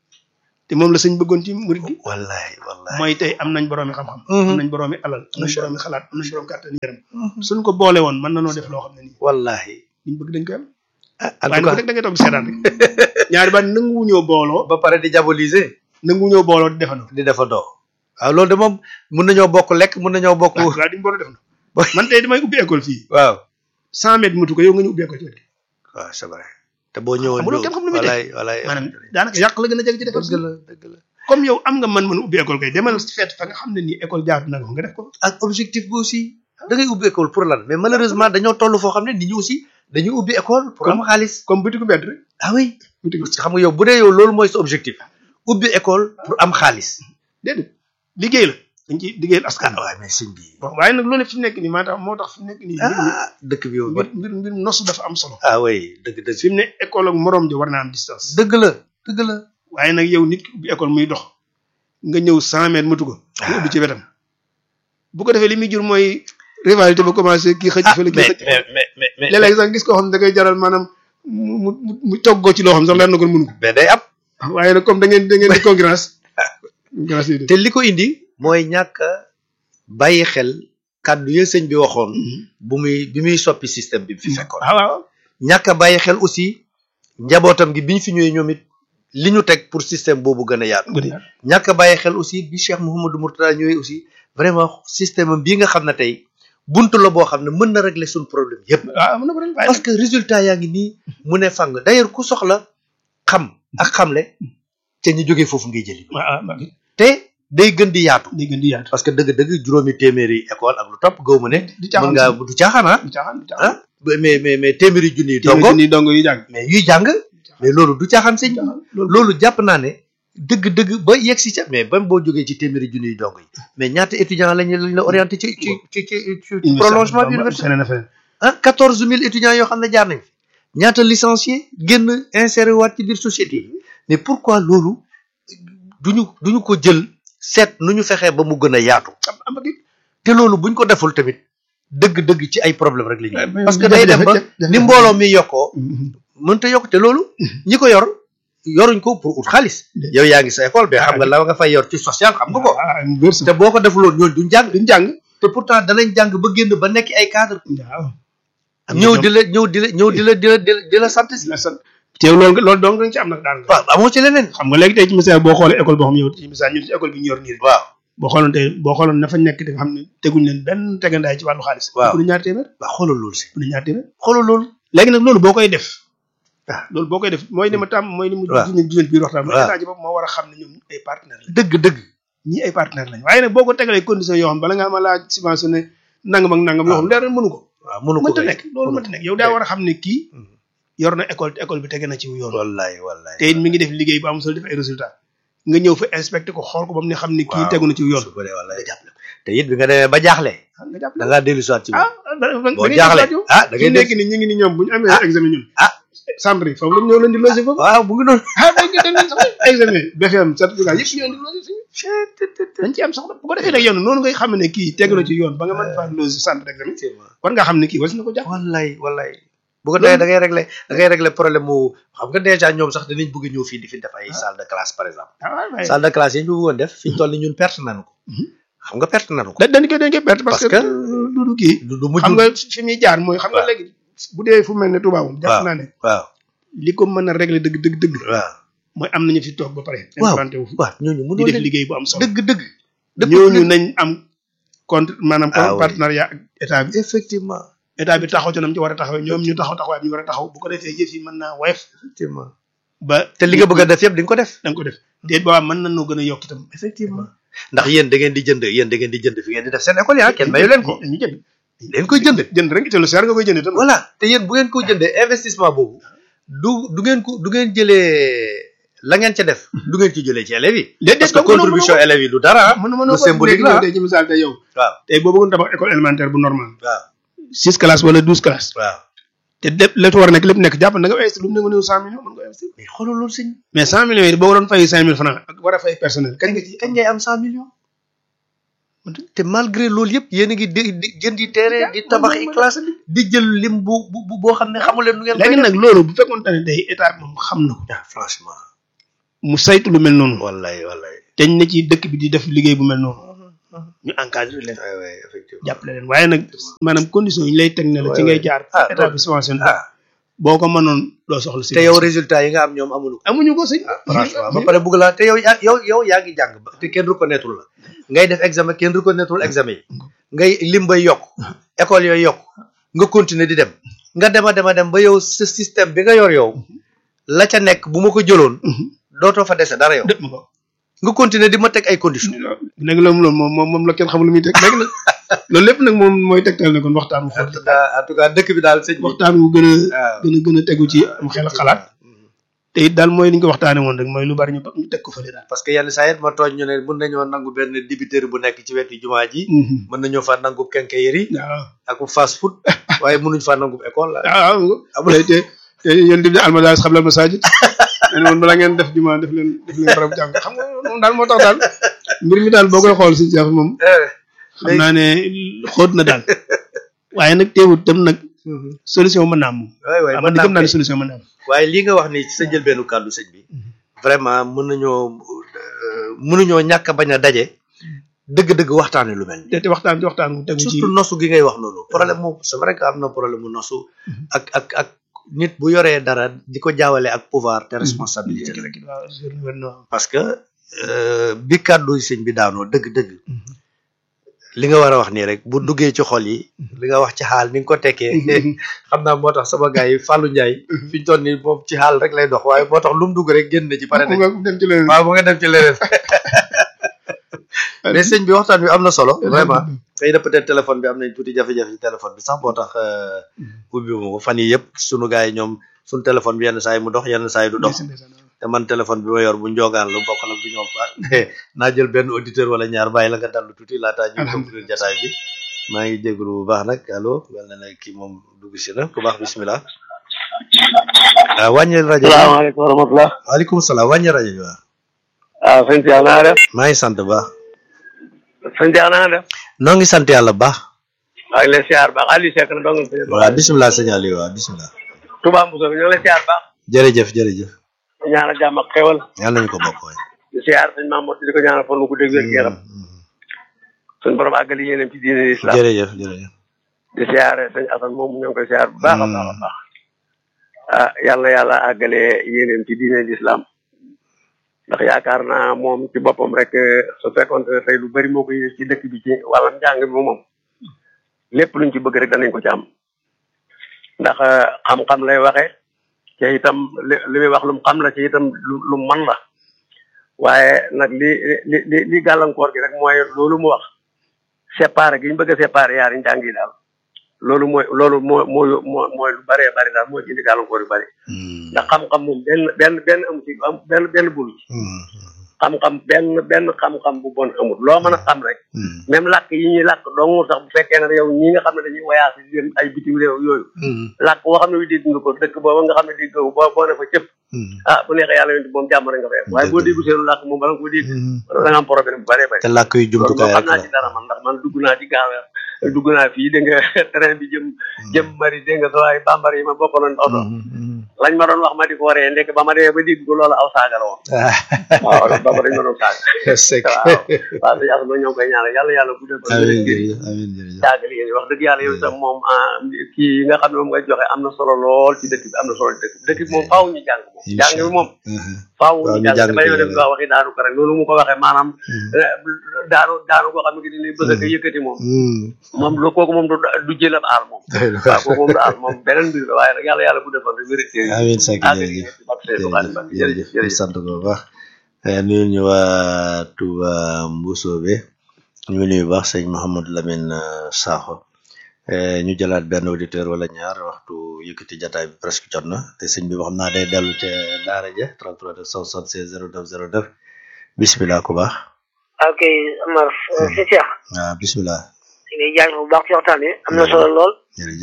te moom la sëñ bëggoon ci murid gi wallahi wallahi. mooy tey am nañ boroomi xam-xam Mhm. am nañ boroomi alal am nañ Macha boroomi xalaat am nañ borom kàttan yaram suñ ko boole woon mën na noo def loo xam ne nii wallahi. liñ bëgg dañ koy am ah en waaye tout nag cas rek da ngay toog di seetaan rek ñaari baat nanguwu ñoo booloo ba pare di diaboliser. nanguwu ñoo booloo di defandoo di defandoo. waaw loolu de moom mun nañoo bokk lekk mun nañoo bokk. waaw waaw duñ booloo defandoo man tey damay ubbi école fii waaw. cent mètres mutu ko yow nga ñu ubbi école ci wet gi waaw c'est vrai. te boo ñëwoon. xamuloo kenn xam lu muy def. walaay walaay. maanaam daanaka yàq la gën a jege ci defal dëgg la dëgg la. comme yow am nga mën mën ubbi école kay demal feet fa nga xam ne nii école jaatu na nga fa nga def ko ak objectif bi aussi da ngay ubbi école pour lan mais malheureusement dañoo toll foo xam ne nit ñi aussi dañuy ubbi école pour am xaalis. comme butiku mbedd rek ah oui. butiku parce que xam nga yow bu dee yow loolu mooy sa objectif. ubbi école pour am xaalis. déedéet liggéey la dañ ci liggéeyal askan ah waaw mais sëñ bi. bon waaye nag loolu fi mu nekk nii maa tax moo tax fi mu nekk nii mbir mi ah dëkk bi yow. mbir mbir mbir nosu dafa am solo ah oui dëgg dëgg. fi mu ne école ak morom ji war naa am distance dëgg la dëgg la. waaye nag yow nit ki ubbi école muy dox nga ñëw cent mètres matu ko nga ubbi ci wetam bu ko defee li muy jur mooy rivalité ba commencé kii xëcc ah fële kii mais xëcc mais mais mais mais. léeg-léeg sax gis koo xam ne da ngay jaral maanaam mu mu mu mu toggoo ci loo xam sax leer na ko mënu ko mais day am. waaye nag comme da ngeen da ngeen di concurrence concurrence yi te li ko indi. mooy ñàkk a bàyyi xel kàddu ya sëñ bi waxoon. bu muy bi muy soppi système bi fi fekkoon. waaw waaw ñàkk a bàyyi xel aussi njabootam gi bi ñu fi ñëwee ñoom it li ñu teg pour système boobu gën a yaatu. gën a yaatu. ñàkk a bàyyi xel aussi bi Cheikh Mouhamadou Mourtada ñëwee aussi vraiment système am bii nga xam ne tey buntu la boo xam ne mën na régler suñu problème yépp waaw am na ko ren waaye parce que résultat yaa ngi nii mu ne fàng d'ailleurs ku soxla xam ak xamle ca ñu jógee foofu ngay jëli waaw waaw te day gën di yaatu day gën di yaatu parce que dëgg-dëgg juróomi téeméeri école ak lu topp gaw ma ne di mën caaxaan ngaa du caaxaan ah du caaxaan du caaxaan ah mais mais mais téeméeri junni yi dongo dongo ni dongo yi jàng mais yuy jàng mais loolu du caaxaan sëñ bi loolu loolu jàpp naa ne dëgg-dëgg ba yegg si ca mais ba boo jógee ci téeméeri junni yi dong yi mais ñaata étudiants lañ lañ la orienté ci ci ci ci ci prolongement bi université feneen a feneen ah quatorze mille étudiants yoo xam ne jaar nañ fi ñaata licencié génn inséré waat ci biir société yi mais pourquoi loolu duñu duñu ko jël seet nu ñu fexee ba mu gën a yaatu am am ak it te loolu buñ ko deful tamit dëgg-dëgg ci ay problème rek la Ouais, ñu mais parce que jafe- day dem ba jafe- jafe- ni mbooloo mi yokkoo mënta yokk te loolu ñi ko yor yoruñ ko pour ut xaalis yow yaa ngi sa école mais xam nga la nga fay yor ci social xam nga ko ah mu wér sax te boo ko defuloon ñooñu duñ jàng duñ jàng te pourtant danañ jàng ba génn ba nekk ay cadre waaw ñëw di la ñëw di la ñëw di la di la di la di la sant si la sant teew loolu nga loolu dong dañ ci am nag daan nga waaw amoo ci leneen xam nga léegi tey ci misaal boo xoolee école boo xam yow ci misaal ñun ci école bi ñu yor nii rek waaw boo xooloon tey boo xooloon na fa nekk te nga xam ne teguñ leen benn tegandaay ci wàllu xaalis Waaw. bu ne ñaar téeméer waaw xoolal loolu si bu ne ñaar téeméer xoolal loolu léegi nag loolu boo koy def Ah. loolu boo koy def mooy ni ma tàmm mooy ni mu Waaw. juneen juneen biir waxtaan mooy Waaw. état ji bopp moo war a xam ne ñoom ay partenaire lañ dëgg dëgg ñii ay partenaire lañ waaye nag boo ko tegalee condition yoo xam bala nga ma laa subventionné nangam ak nangam yoo xam leer na mënu ko waaw mënu ko mënta kay. nekk loolu mënta nekk yow daa war a xam ne kii yor na école te école bi tege na ci yoon wallaay wallaay te it mi ngi def liggéey bu am solo def ay résultat nga ñëw fa inspecté ko xool ko ba mu ne xam ne kii Waaw. tegu na ci yoon su bëree wallaay jàppale ko te it bi nga demee ba jaaxle nga jàpp da ngaa dellu soit ci moom ah da da boo ngay jaaxle jàpp yow. ah da fi ngay mu nekk dégg nii ñu ngi ni ñoom bu ñu amee Ah. examen ñun ah centre yi foofu la ñëw leen di logé foofu waaw bu ngi noonu ah dañ ko dañ leen sax examen BFM certificat yëpp ñoo indi logé fii dañ ci am soxla bu ko defee nag yow noonu ngay xam ne kii tegu na ci yoon ba nga mën faa logé centre d'examen war nga xam ne kii was na ko jàpp wallaay wallaay bu ko defee da ngay régler da ngay régler problème mu xam nga déjà ñoom sax dinañ bëgg ñëw fii di fi def ay salle de classe par exemple ah waaw waaye salle de classe yi ñu bëggoon def fi ñu toll ni ñun perte nañu ko xam nga perte nañu ko da dañ koy dañ koy perte parce Parce que que- du du kii du du mujj xam nga fi muy jaar mooy xam nga waaw. léegi bu dee fu mel ne Touba moom jàpp waaw. naa ne waaw li ko mën a régler dëgg dëgg dëgg waaw mooy am nañu fi toog ba pare waaw implanté wu fi waaw ñooñu di mënoo def leen liggéey bu am solo dëgg dëgg dëgg ñooñu nañ am contre maanaam Ah oui. partenariat ak état bi effectivement état bi taxaw ci nam ci war a taxawee ñoom ñu taxaw taxawaay bi ñu war a taxaw bu ko defee yëf yi mën naa woyof effectivement ba te li nga bëgg a def yëpp di nga ko def da nga ko def déet boobaa mën nañoo gën a yokk itam effectivement ndax yéen da ngeen di jënd yéen da ngeen di jënd fi ngeen di def seen école yi ah kenn mayu leen ko ñu jënd leen koy jënd jënd rek te lu seer nga koy jënd itam voilà te yéen bu ngeen ko jëndee investissement boobu du du ngeen ko du ngeen jëlee la ngeen ca def du ngeen ci jëlee ci élèves yi déet parce que contribution élèves yi du dara ah mën lu symbolique la ah. tey ci misaal tey yow waaw tey boo bëggoon tabax école élémentaire bu normal waaw six classes wala douze classes waaw te lépp la war a nekk lépp nekk jàpp na nga investir lu mu ne nga néew cent millions mën nga investir mais xoolal loolu sëñ mais cent millions yi boo doon fay cinq mille francs ak war a fay personnel kañ nga ci kañ ngay am cent millions te malgré loolu yëpp yéen a ngi di di jëndi terrain di tabax i classe di jël lim bu bu boo xam ne xamu leen nu ngeen koy léegi nag loolu bu fekkoon ne tey état bi moom xam na ko ah franchement mu saytu lu mel noonu wallaay wallaay dañ ne ci dëkk bi di def liggéey bu mel noonu ñu encadré leen waay waay effectivement jàppale leen waaye nag maanaam condition yi ñu lay teg ne la ci ngay jaar ah état bi subventionné ah boo ko mënoon doo soxla si te yow résultat yi nga am ñoom amuñu ko amuñu ko sëñ franchement ba pare bëgg laa te yow yaa yow yow yaa ngi jàng ba te kenn reconnaître la ngay def examen kenn reconnaître examen yi ngay lim bay yokk école yooyu yokk nga continuer di dem nga dem a dem a dem ba yow sa système bi nga yor yow la ca nekk bu ma ko jëloon dootoo fa dese dara yow dëpp ma ko nga continuer di ma teg ay conditions léegi loolu loolu moom moom moom la kenn xamul lu muy teg léegi nag loolu lépp nag moom mooy tegtal ne kon waxtaan wu en xool tout cas en tout cas dëkk bi daal sëñ bi waxtaan wu gën a waaw gën a gën a tegu ci am xel ak xalaat te it daal mooy li ñu ko waxtaanee woon rek mooy lu bari ñu ñu teg ko fële daal. parce que yenn saa yit ma tooñ ñu ne mën nañoo nangu benn débiteur bu nekk ci wetu jumaa ji mën nañu fa nangu quincaillerie waaw ak fast food waaye mënuñ fa nangu école la waaw amul te te te yéen di almadaas xam la masajid nee na woon bala ngeen def jumaa def leen def leen barab jàng xam nga moom daal moo tax daal mbir mi daal boo koy xool si Cheikh moom xam naa ne xóot na daal waaye nag teewut tam nag solution mën naa am moom waay waay waaw mën man di gëm naa naa ne solution mën naa am waaye lii nga wax ni ci sa njëlbeenu kàddu sëñ bi vraiment mën nañoo euh, mënuñoo ñàkk a bañ a daje dëgg-dëgg waxtaane lu mel ni te te waxtaan ci waxtaan wu tegu ci surtout nosu gi ngay wax noonu problème mu c'est vrai que am na problème mu nosu ak ak ak nit bu yoree dara di ko jaawale ak pouvoir te responsabilité la waaw sur le gouvernement. parce que euh, bi kàddu sëñ bi daanoo dëgg-dëgg li nga war a wax nii rek bu duggee ci xol yi li nga wax ci xaal ni nga ko tekkee xam naa moo tax sama gars yi Fallou Ndiaye fi ñu toll nii moom ci xaal rek lay dox waaye moo tax lu mu dugg rek génn na ci pare mu na nga dem ci leneen waaw mu nga dem ci leneen mais sëñ bi waxtaan bi am na solo vraiment xëy na peut-être téléphone bi am nañ tuuti jafe-jafe ci téléphone bi sax moo tax euh, ubbi ma ko fan yi yëpp sunu gars yi ñoom suñu téléphone bi yenn saa yi mu dox yenn saa yi du dox te man téléphone bi ma yor bu njogaan lu bokk la bu ñoom fa naa jël benn auditeur wala ñaar bàyyi la nga dallu tuuti laataa ñu conclure jataay bi maa ngi jégalu bu baax nag allo mel na ne kii moom dugg si na ku baax bismillah waaw wàññil rajo bi salaamaaleykum wa rahmatulah. waaleykum salaam wàññil rajo bi waaw waaw sëñ Cheikh naa def. maa ngi sant bu baax sëñ Cheikh naa def. noo ngi sant yàlla bu baax maa ngi lay siyaar baax Aliou Seck na dong. waaw bismillah sëñ Aliou waaw bismillah Touba Moussa bi ñoo ngi lay siyaar baax. jërëjëf jërëjëf di ñaanal jàmm ak xewal. yàlla nañu ko bokk waay di siyaar sëñ Mamadou di ko ñaanal fan wu dégg wér gu yaram. suñ borom àggali yéenam ci diine islam. jërëjëf jërëjëf di siyaare sëñ Assane moom ñoo ngi koy siyaar bu baax a baax a baax. ah yàlla na yàlla àggale yéenam ci diine islam. ndax yaakaar naa moom ci boppam rek su fekkoon ne tey lu bari moo ko yéene ci dëkk bi ci wàllam njàng bi moom lépp luñ ci bëgg rek danañ ko ci am ndax xam-xam lay waxe te itam li li muy wax lu mu xam la ci itam lu lu mu man la waaye nag li li li li gàllankoor gi rek mooy loolu mu wax séparé gi ñu bëgg a séparé yaari njàng yi daal loolu mooy loolu moo moo moo mooy lu bëree bëri daal mooy indi gàllankoor yu bëri ndax xam-xam moom benn benn benn amu ci am benn benn bulu ci xam-xam benn benn xam-xam bu bon amul loo mën a xam rek même làkk yi ñuy làkk dong sax bu fekkee ne yow ñi nga xam ne dañuy voyage di dem ay bitim réew yooyu làkk boo xam ne wi dégg nga ko dëkk booba nga xam ne dégg nga boo boo ne fa cëpp ah bu neexee yàlla yonti moom jàmm rek nga fay am waaye boo déggu seenu làkk moom bala nga ko dégg da nga am problème bu bëree bëri te làkk yu loolu moom jumtukaay xam rek naa ci dara man ndax man dugg naa ci gaaweer dugg naa fii dégg nga train bi jëm jëm mari dégg nga soo ay bambara yi ma bokkoon oto lañ ma doon wax ma di ko waree ndekk ba ma demee ba dégg ko loolu aw saaga la woon waaw bamba dañ ma doon saaga Seck waaw waaw sëñ Asma ñoo ngi koy ñaanal yàlla yàlla guddal ba amiin ngir jërëjëf amiin jërëjëf jaagali yéen wax dëgg yàlla yow itam moom ah kii yi nga xam ne moom nga joxe am na solo lool ci dëkk bi am na solo ci dëkk bi dëkk bi moom faaw ñu jàng moom jàng bi moom faaw Waaw, ñu ñu jàng jàng dafay ci dem nga waxi daanu ko rek loolu mu ko waxee maanaam eh, daanu daanu koo xam ne ki ni bëgg a yëkkati moom moom lu kooku moom du du jël ab aal moom waaw kooku moom du aal moom beneen mbir la waaye nag yàlla yàlla bu defoon rek vérité yi amiin Seck àgg jërëjëf ci barke Seydou Khane Mbacké jërëjëf jërëjëf jërëjëf jërëjëf sant ko bu baax nuyu ñu waa Touba Mbusoobe ñu ngi nuyu bu baax sëñ Mouhamadou Lamine euh, Sakho Eh, ñu jëlaat benn auditeur wala ñaar waxtu yëkkati jataay bi presque jot na te sëñ bi xam naa day dellu ca daara ja 33 976 09 09 bismillah ku baax ok Amar si Cheikh waaw bismillah ñu ngi jaajëfal bu baax ci waxtaan wi am na solo lool jërëjëf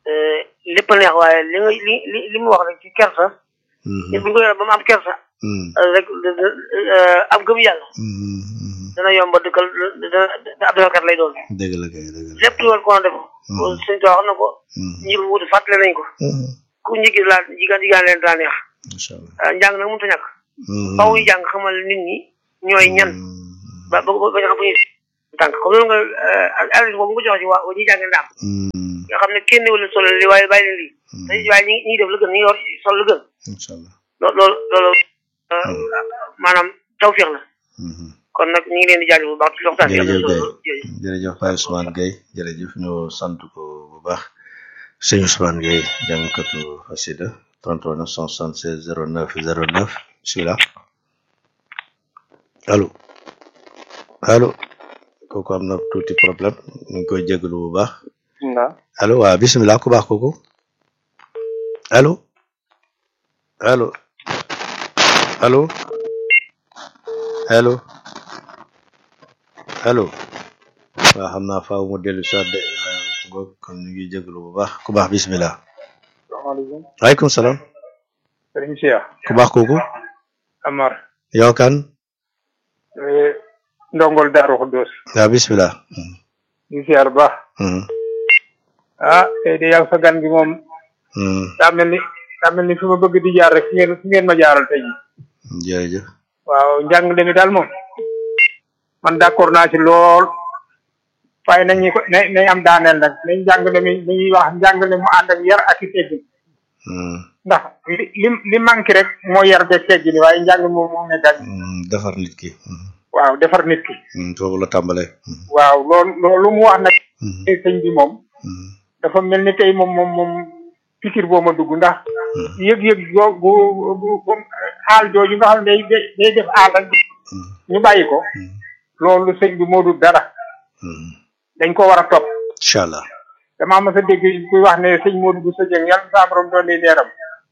lépp a neex waaye li nga li li li mu wax rek ci kersa nit bu ñu ko yoree ba mu am kersa rek am gëm yàlla dana yomba dëkkal dana ab defalkat lay doon dëgg la kay dëgg la lépp lu war ko def suñ too xam na ko ñi ko wuti fàttale nañ ko ku njigi laa jigaan jigaan leen daa neex macha allah njàng nag mënut a ñàkk faw ñu jàng xamal nit ñi ñooy ñan ba ba ba ñu xam fu ñuy tànk comme loolu nga adresse boobu nga joxe ci waa ñi jàng ndaam nga xam ne kenn wala solo li waaye bàyyi leen lii te waaye ñi ñi def la gën ñi yor sol la gën incha allah loolu loolu loolu maanaam tawfiix la kon nag ñu ngi leen di jaajëf bu baax ci waxtaan bi am na jërëjëf solo Guèye jërëjëf Baye Ousmane Guèye jërëjëf ñu sant ko bu baax sëñ Ousmane Guèye jàngkatu xasida 33 976 09 09 bismillah allo allo kooku am na tuuti problème ñu ngi koy jégalu bu baax allo waaw bismillah ku baax kooku allo allo allo allo allo waaw xam naa faaw mu dellu si waat de ngoog kon ñu ngi jégalu bu baax ku baax bismillah salaamaaleykum waaleykum salaam sëriñ Cheikh ku baax kooku Amar yow kan eh, ndongol Daaru Xuddoos waaw bismillah ñu siyaar bu baax Mhm, ah tey de yàgg sa gan gi moom mhm, daa mel ni daa mel ni fi ma bëgg di jaar rek fi ngeen fi ngeen ma jaaral tey jii jërëjëf waaw njàngale mi daal moom man d'accord naa ci lool waaye nañu ko na nañ am daaneel nag nañ njàngale mi li ñuy wax njàngale mu ànd ak yar ak i teggin Mhm, ndax li li li manqué rek moo yar beeg teggin waaye njàng moom moom ne dañ mhm, defar nit ki mhm, waaw defar nit ki mhm, foofu la tàmbalee Mhm, waaw loolu loolu mu wax nag mhm, sëñ bi moom mhm, dafa mel ni tey moom moom moom pikir boo ma dugg ndax yëg-yëg boo bu bu bu aal jooju nga xam ne day day day def aal rek mhm, ñu bàyyi ko mhm, loolu sëñ bi moo dul dara mhm. dañ ko war a topp incha allah damaa mas a dégg kuy wax ne sëñ Modou bu sëjëng yàlla saa borom doon ne leeram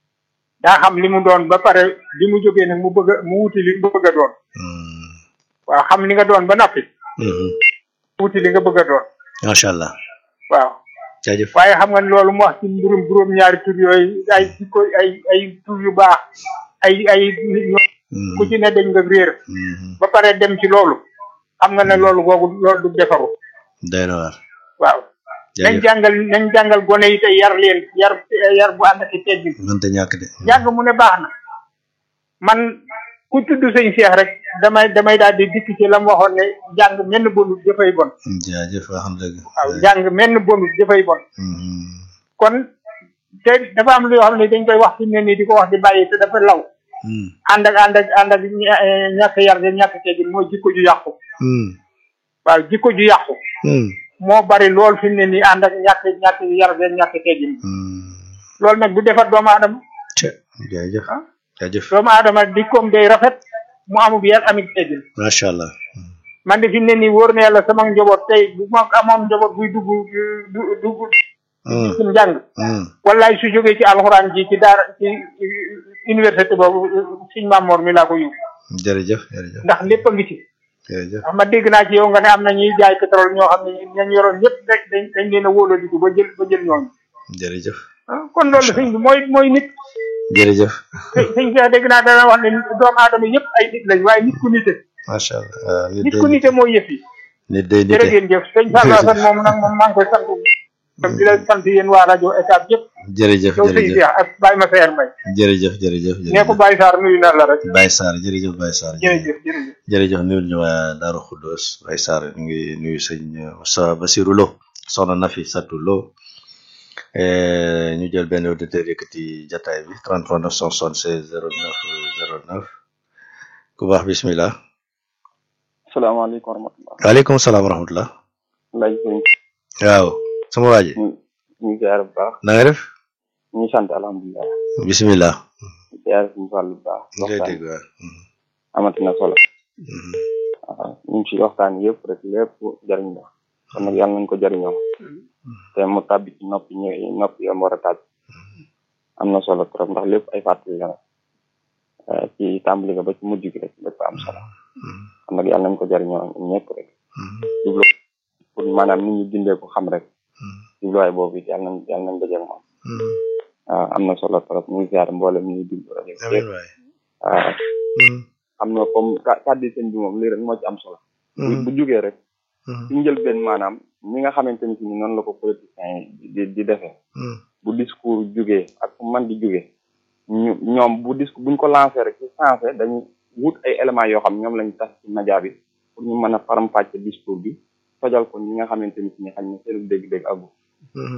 daa xam li mu doon ba pare li mu jógee nag mu bëgg a mu wuti li mu bëgg a doon Mhm, waaw xam li nga doon ba noppi mhm, wuti li nga bëgg a doon macha allah waaw jaajëf waaye xam nga ne loolu mu wax ci mbirum juróom-ñaari tur yooyu ay jikko ay ay tur yu baax ay ay nit ñoo Mhm, ku ci ne dañ nga réer mhm, ba pare dem ci loolu xam nga ne loolu googu loolu du defaru doy na waar waaw nañ jaajëf jàngal nañ jàngal gone yi te yar leen yar yar bu ànd ak i teggin mënta ñàkk de jàng mu ne baax na man ku tudd sëñ Cheikh rek damay damay daal di dikk ci la mu waxoon ne jàng menn bonut dafay bon jaajëf wax na dëgg waaw jàng menn bonut dafay bon Mhm, kon te dafa am loo xam ne dañ koy wax fi mu ne nii di ko wax di bàyyi te dafa law mhm, ànd ak ànd ak ànd ak ña- eh, ñàkk yar de ñàkk teggin mooy jikko ju yàqu mhm, waaw jikko ju yàqu mhm, moo bari lool fi mu ne nii ànd ak ñàkk ñàkk yar de ñàkk teggin mhm. loolu nag du defar doomu aadama Cë, jaajëf jaajëf doomu aadama dikkoom day rafet mu amub yar amit teggin macha allah man de fi mu ne nii wóor na yàlla sama njaboot tey bu ma amoon njaboot buy dugg du dugg Mhm, ci njàng mhm, wallaay su jógee ci alxuraan ji ci daara ci université boobu siñ Mamoor mi laa ko yóbbu jërëjëf jërëjëf ndax lépp a ngi ci jërëjëf ndax ma dégg naa ci yow nga ne am na ñuy jaay pétrole ñoo xam ne ñañ yoroon ñëpp dañ dañ dañ leen a wóoladiku ba jël ba jël ñooñu jërëjëf ah kon loolu sëñ bi mooy mooy nit jërëjëf sëñ sëñ bi dégg naa dana wax ne doomu aadama yëpp ay nit lañ waaye nit ku nite macha allah waaw nit nit day ku nite mooy yëf yi nit day jërë nite ngeen jëf sëñ Fallou Assane moom nag moom maa ngi koy sant di la sant yéen waa rajo ECAB yëpp jërëjëf yow sëñ jërëjëf Cheikh ak Baye Massaer Mbaye jërëjëf jërëjëf nee ko Baye Sarr nuyu na la rek Baye Sarr jërëjëf Baye Sarr jërëjëf jërëjëf jërëjëf nuyul ñu waa Daaru Xuddoos Baye Sarr ñu ngi nuyu sëñ Moussa Basirou Lo soxna Nafi Satou Lo Eh, ñu jël benn auditeur yëkkati jataay bi 33 976 09 09 ku baax bismillah salaamaaleykum wa rahmatulah. waaleykum salaam wa rahmatullah laaj sëñ waaw sama waa ji ñu ñu ziar bu baax na nga def ñu sant alhamdulilah bismillah ziar suñu fàll bu baax ñu lay waxtaan dégg waaw Mhm, amati na solo mhm. waaw ñu ngi ci waxtaan yëpp rek lépp jariñ la kon nag yàlla nañ ko jariñoo te mu tàbbi ci noppi ñë noppi yam war a tàbbi am na solo trop ndax lépp ay fàttali la nag Eh, ci tàmbali nga ba ci mujj gi rek lépp am solo kon nag yàlla nañ ko jariñoo ñun ñëpp rek Mhm, jublu pour maanaam nit ñi dindee ko xam rek mhm. jubluwaay boobu it yàlla nañ yàlla nañ dajeeg moom waaw am na solo trop ñu ngi ziar mboolem ñuy déglu rajo bi amiin waay waaw xam na comme ka- kàddu sëñ bi moom lii rek moo ci am solo bu bu jógee rek ci njëlbeen maanaam ñi nga xamante ni si ni noonu la ko politiciens yi di di defee bu discours jógee ak fu man di jógee ñu ñoom bu discours buñ ko lancé rek ci sensé dañu wut ay éléments yoo xam ñoom lañ tas ci média bi pour ñu mën a faram-fàcce discours bi tojal ko ñi nga xamante ni si ni xañ na seenu dégg-dégg agu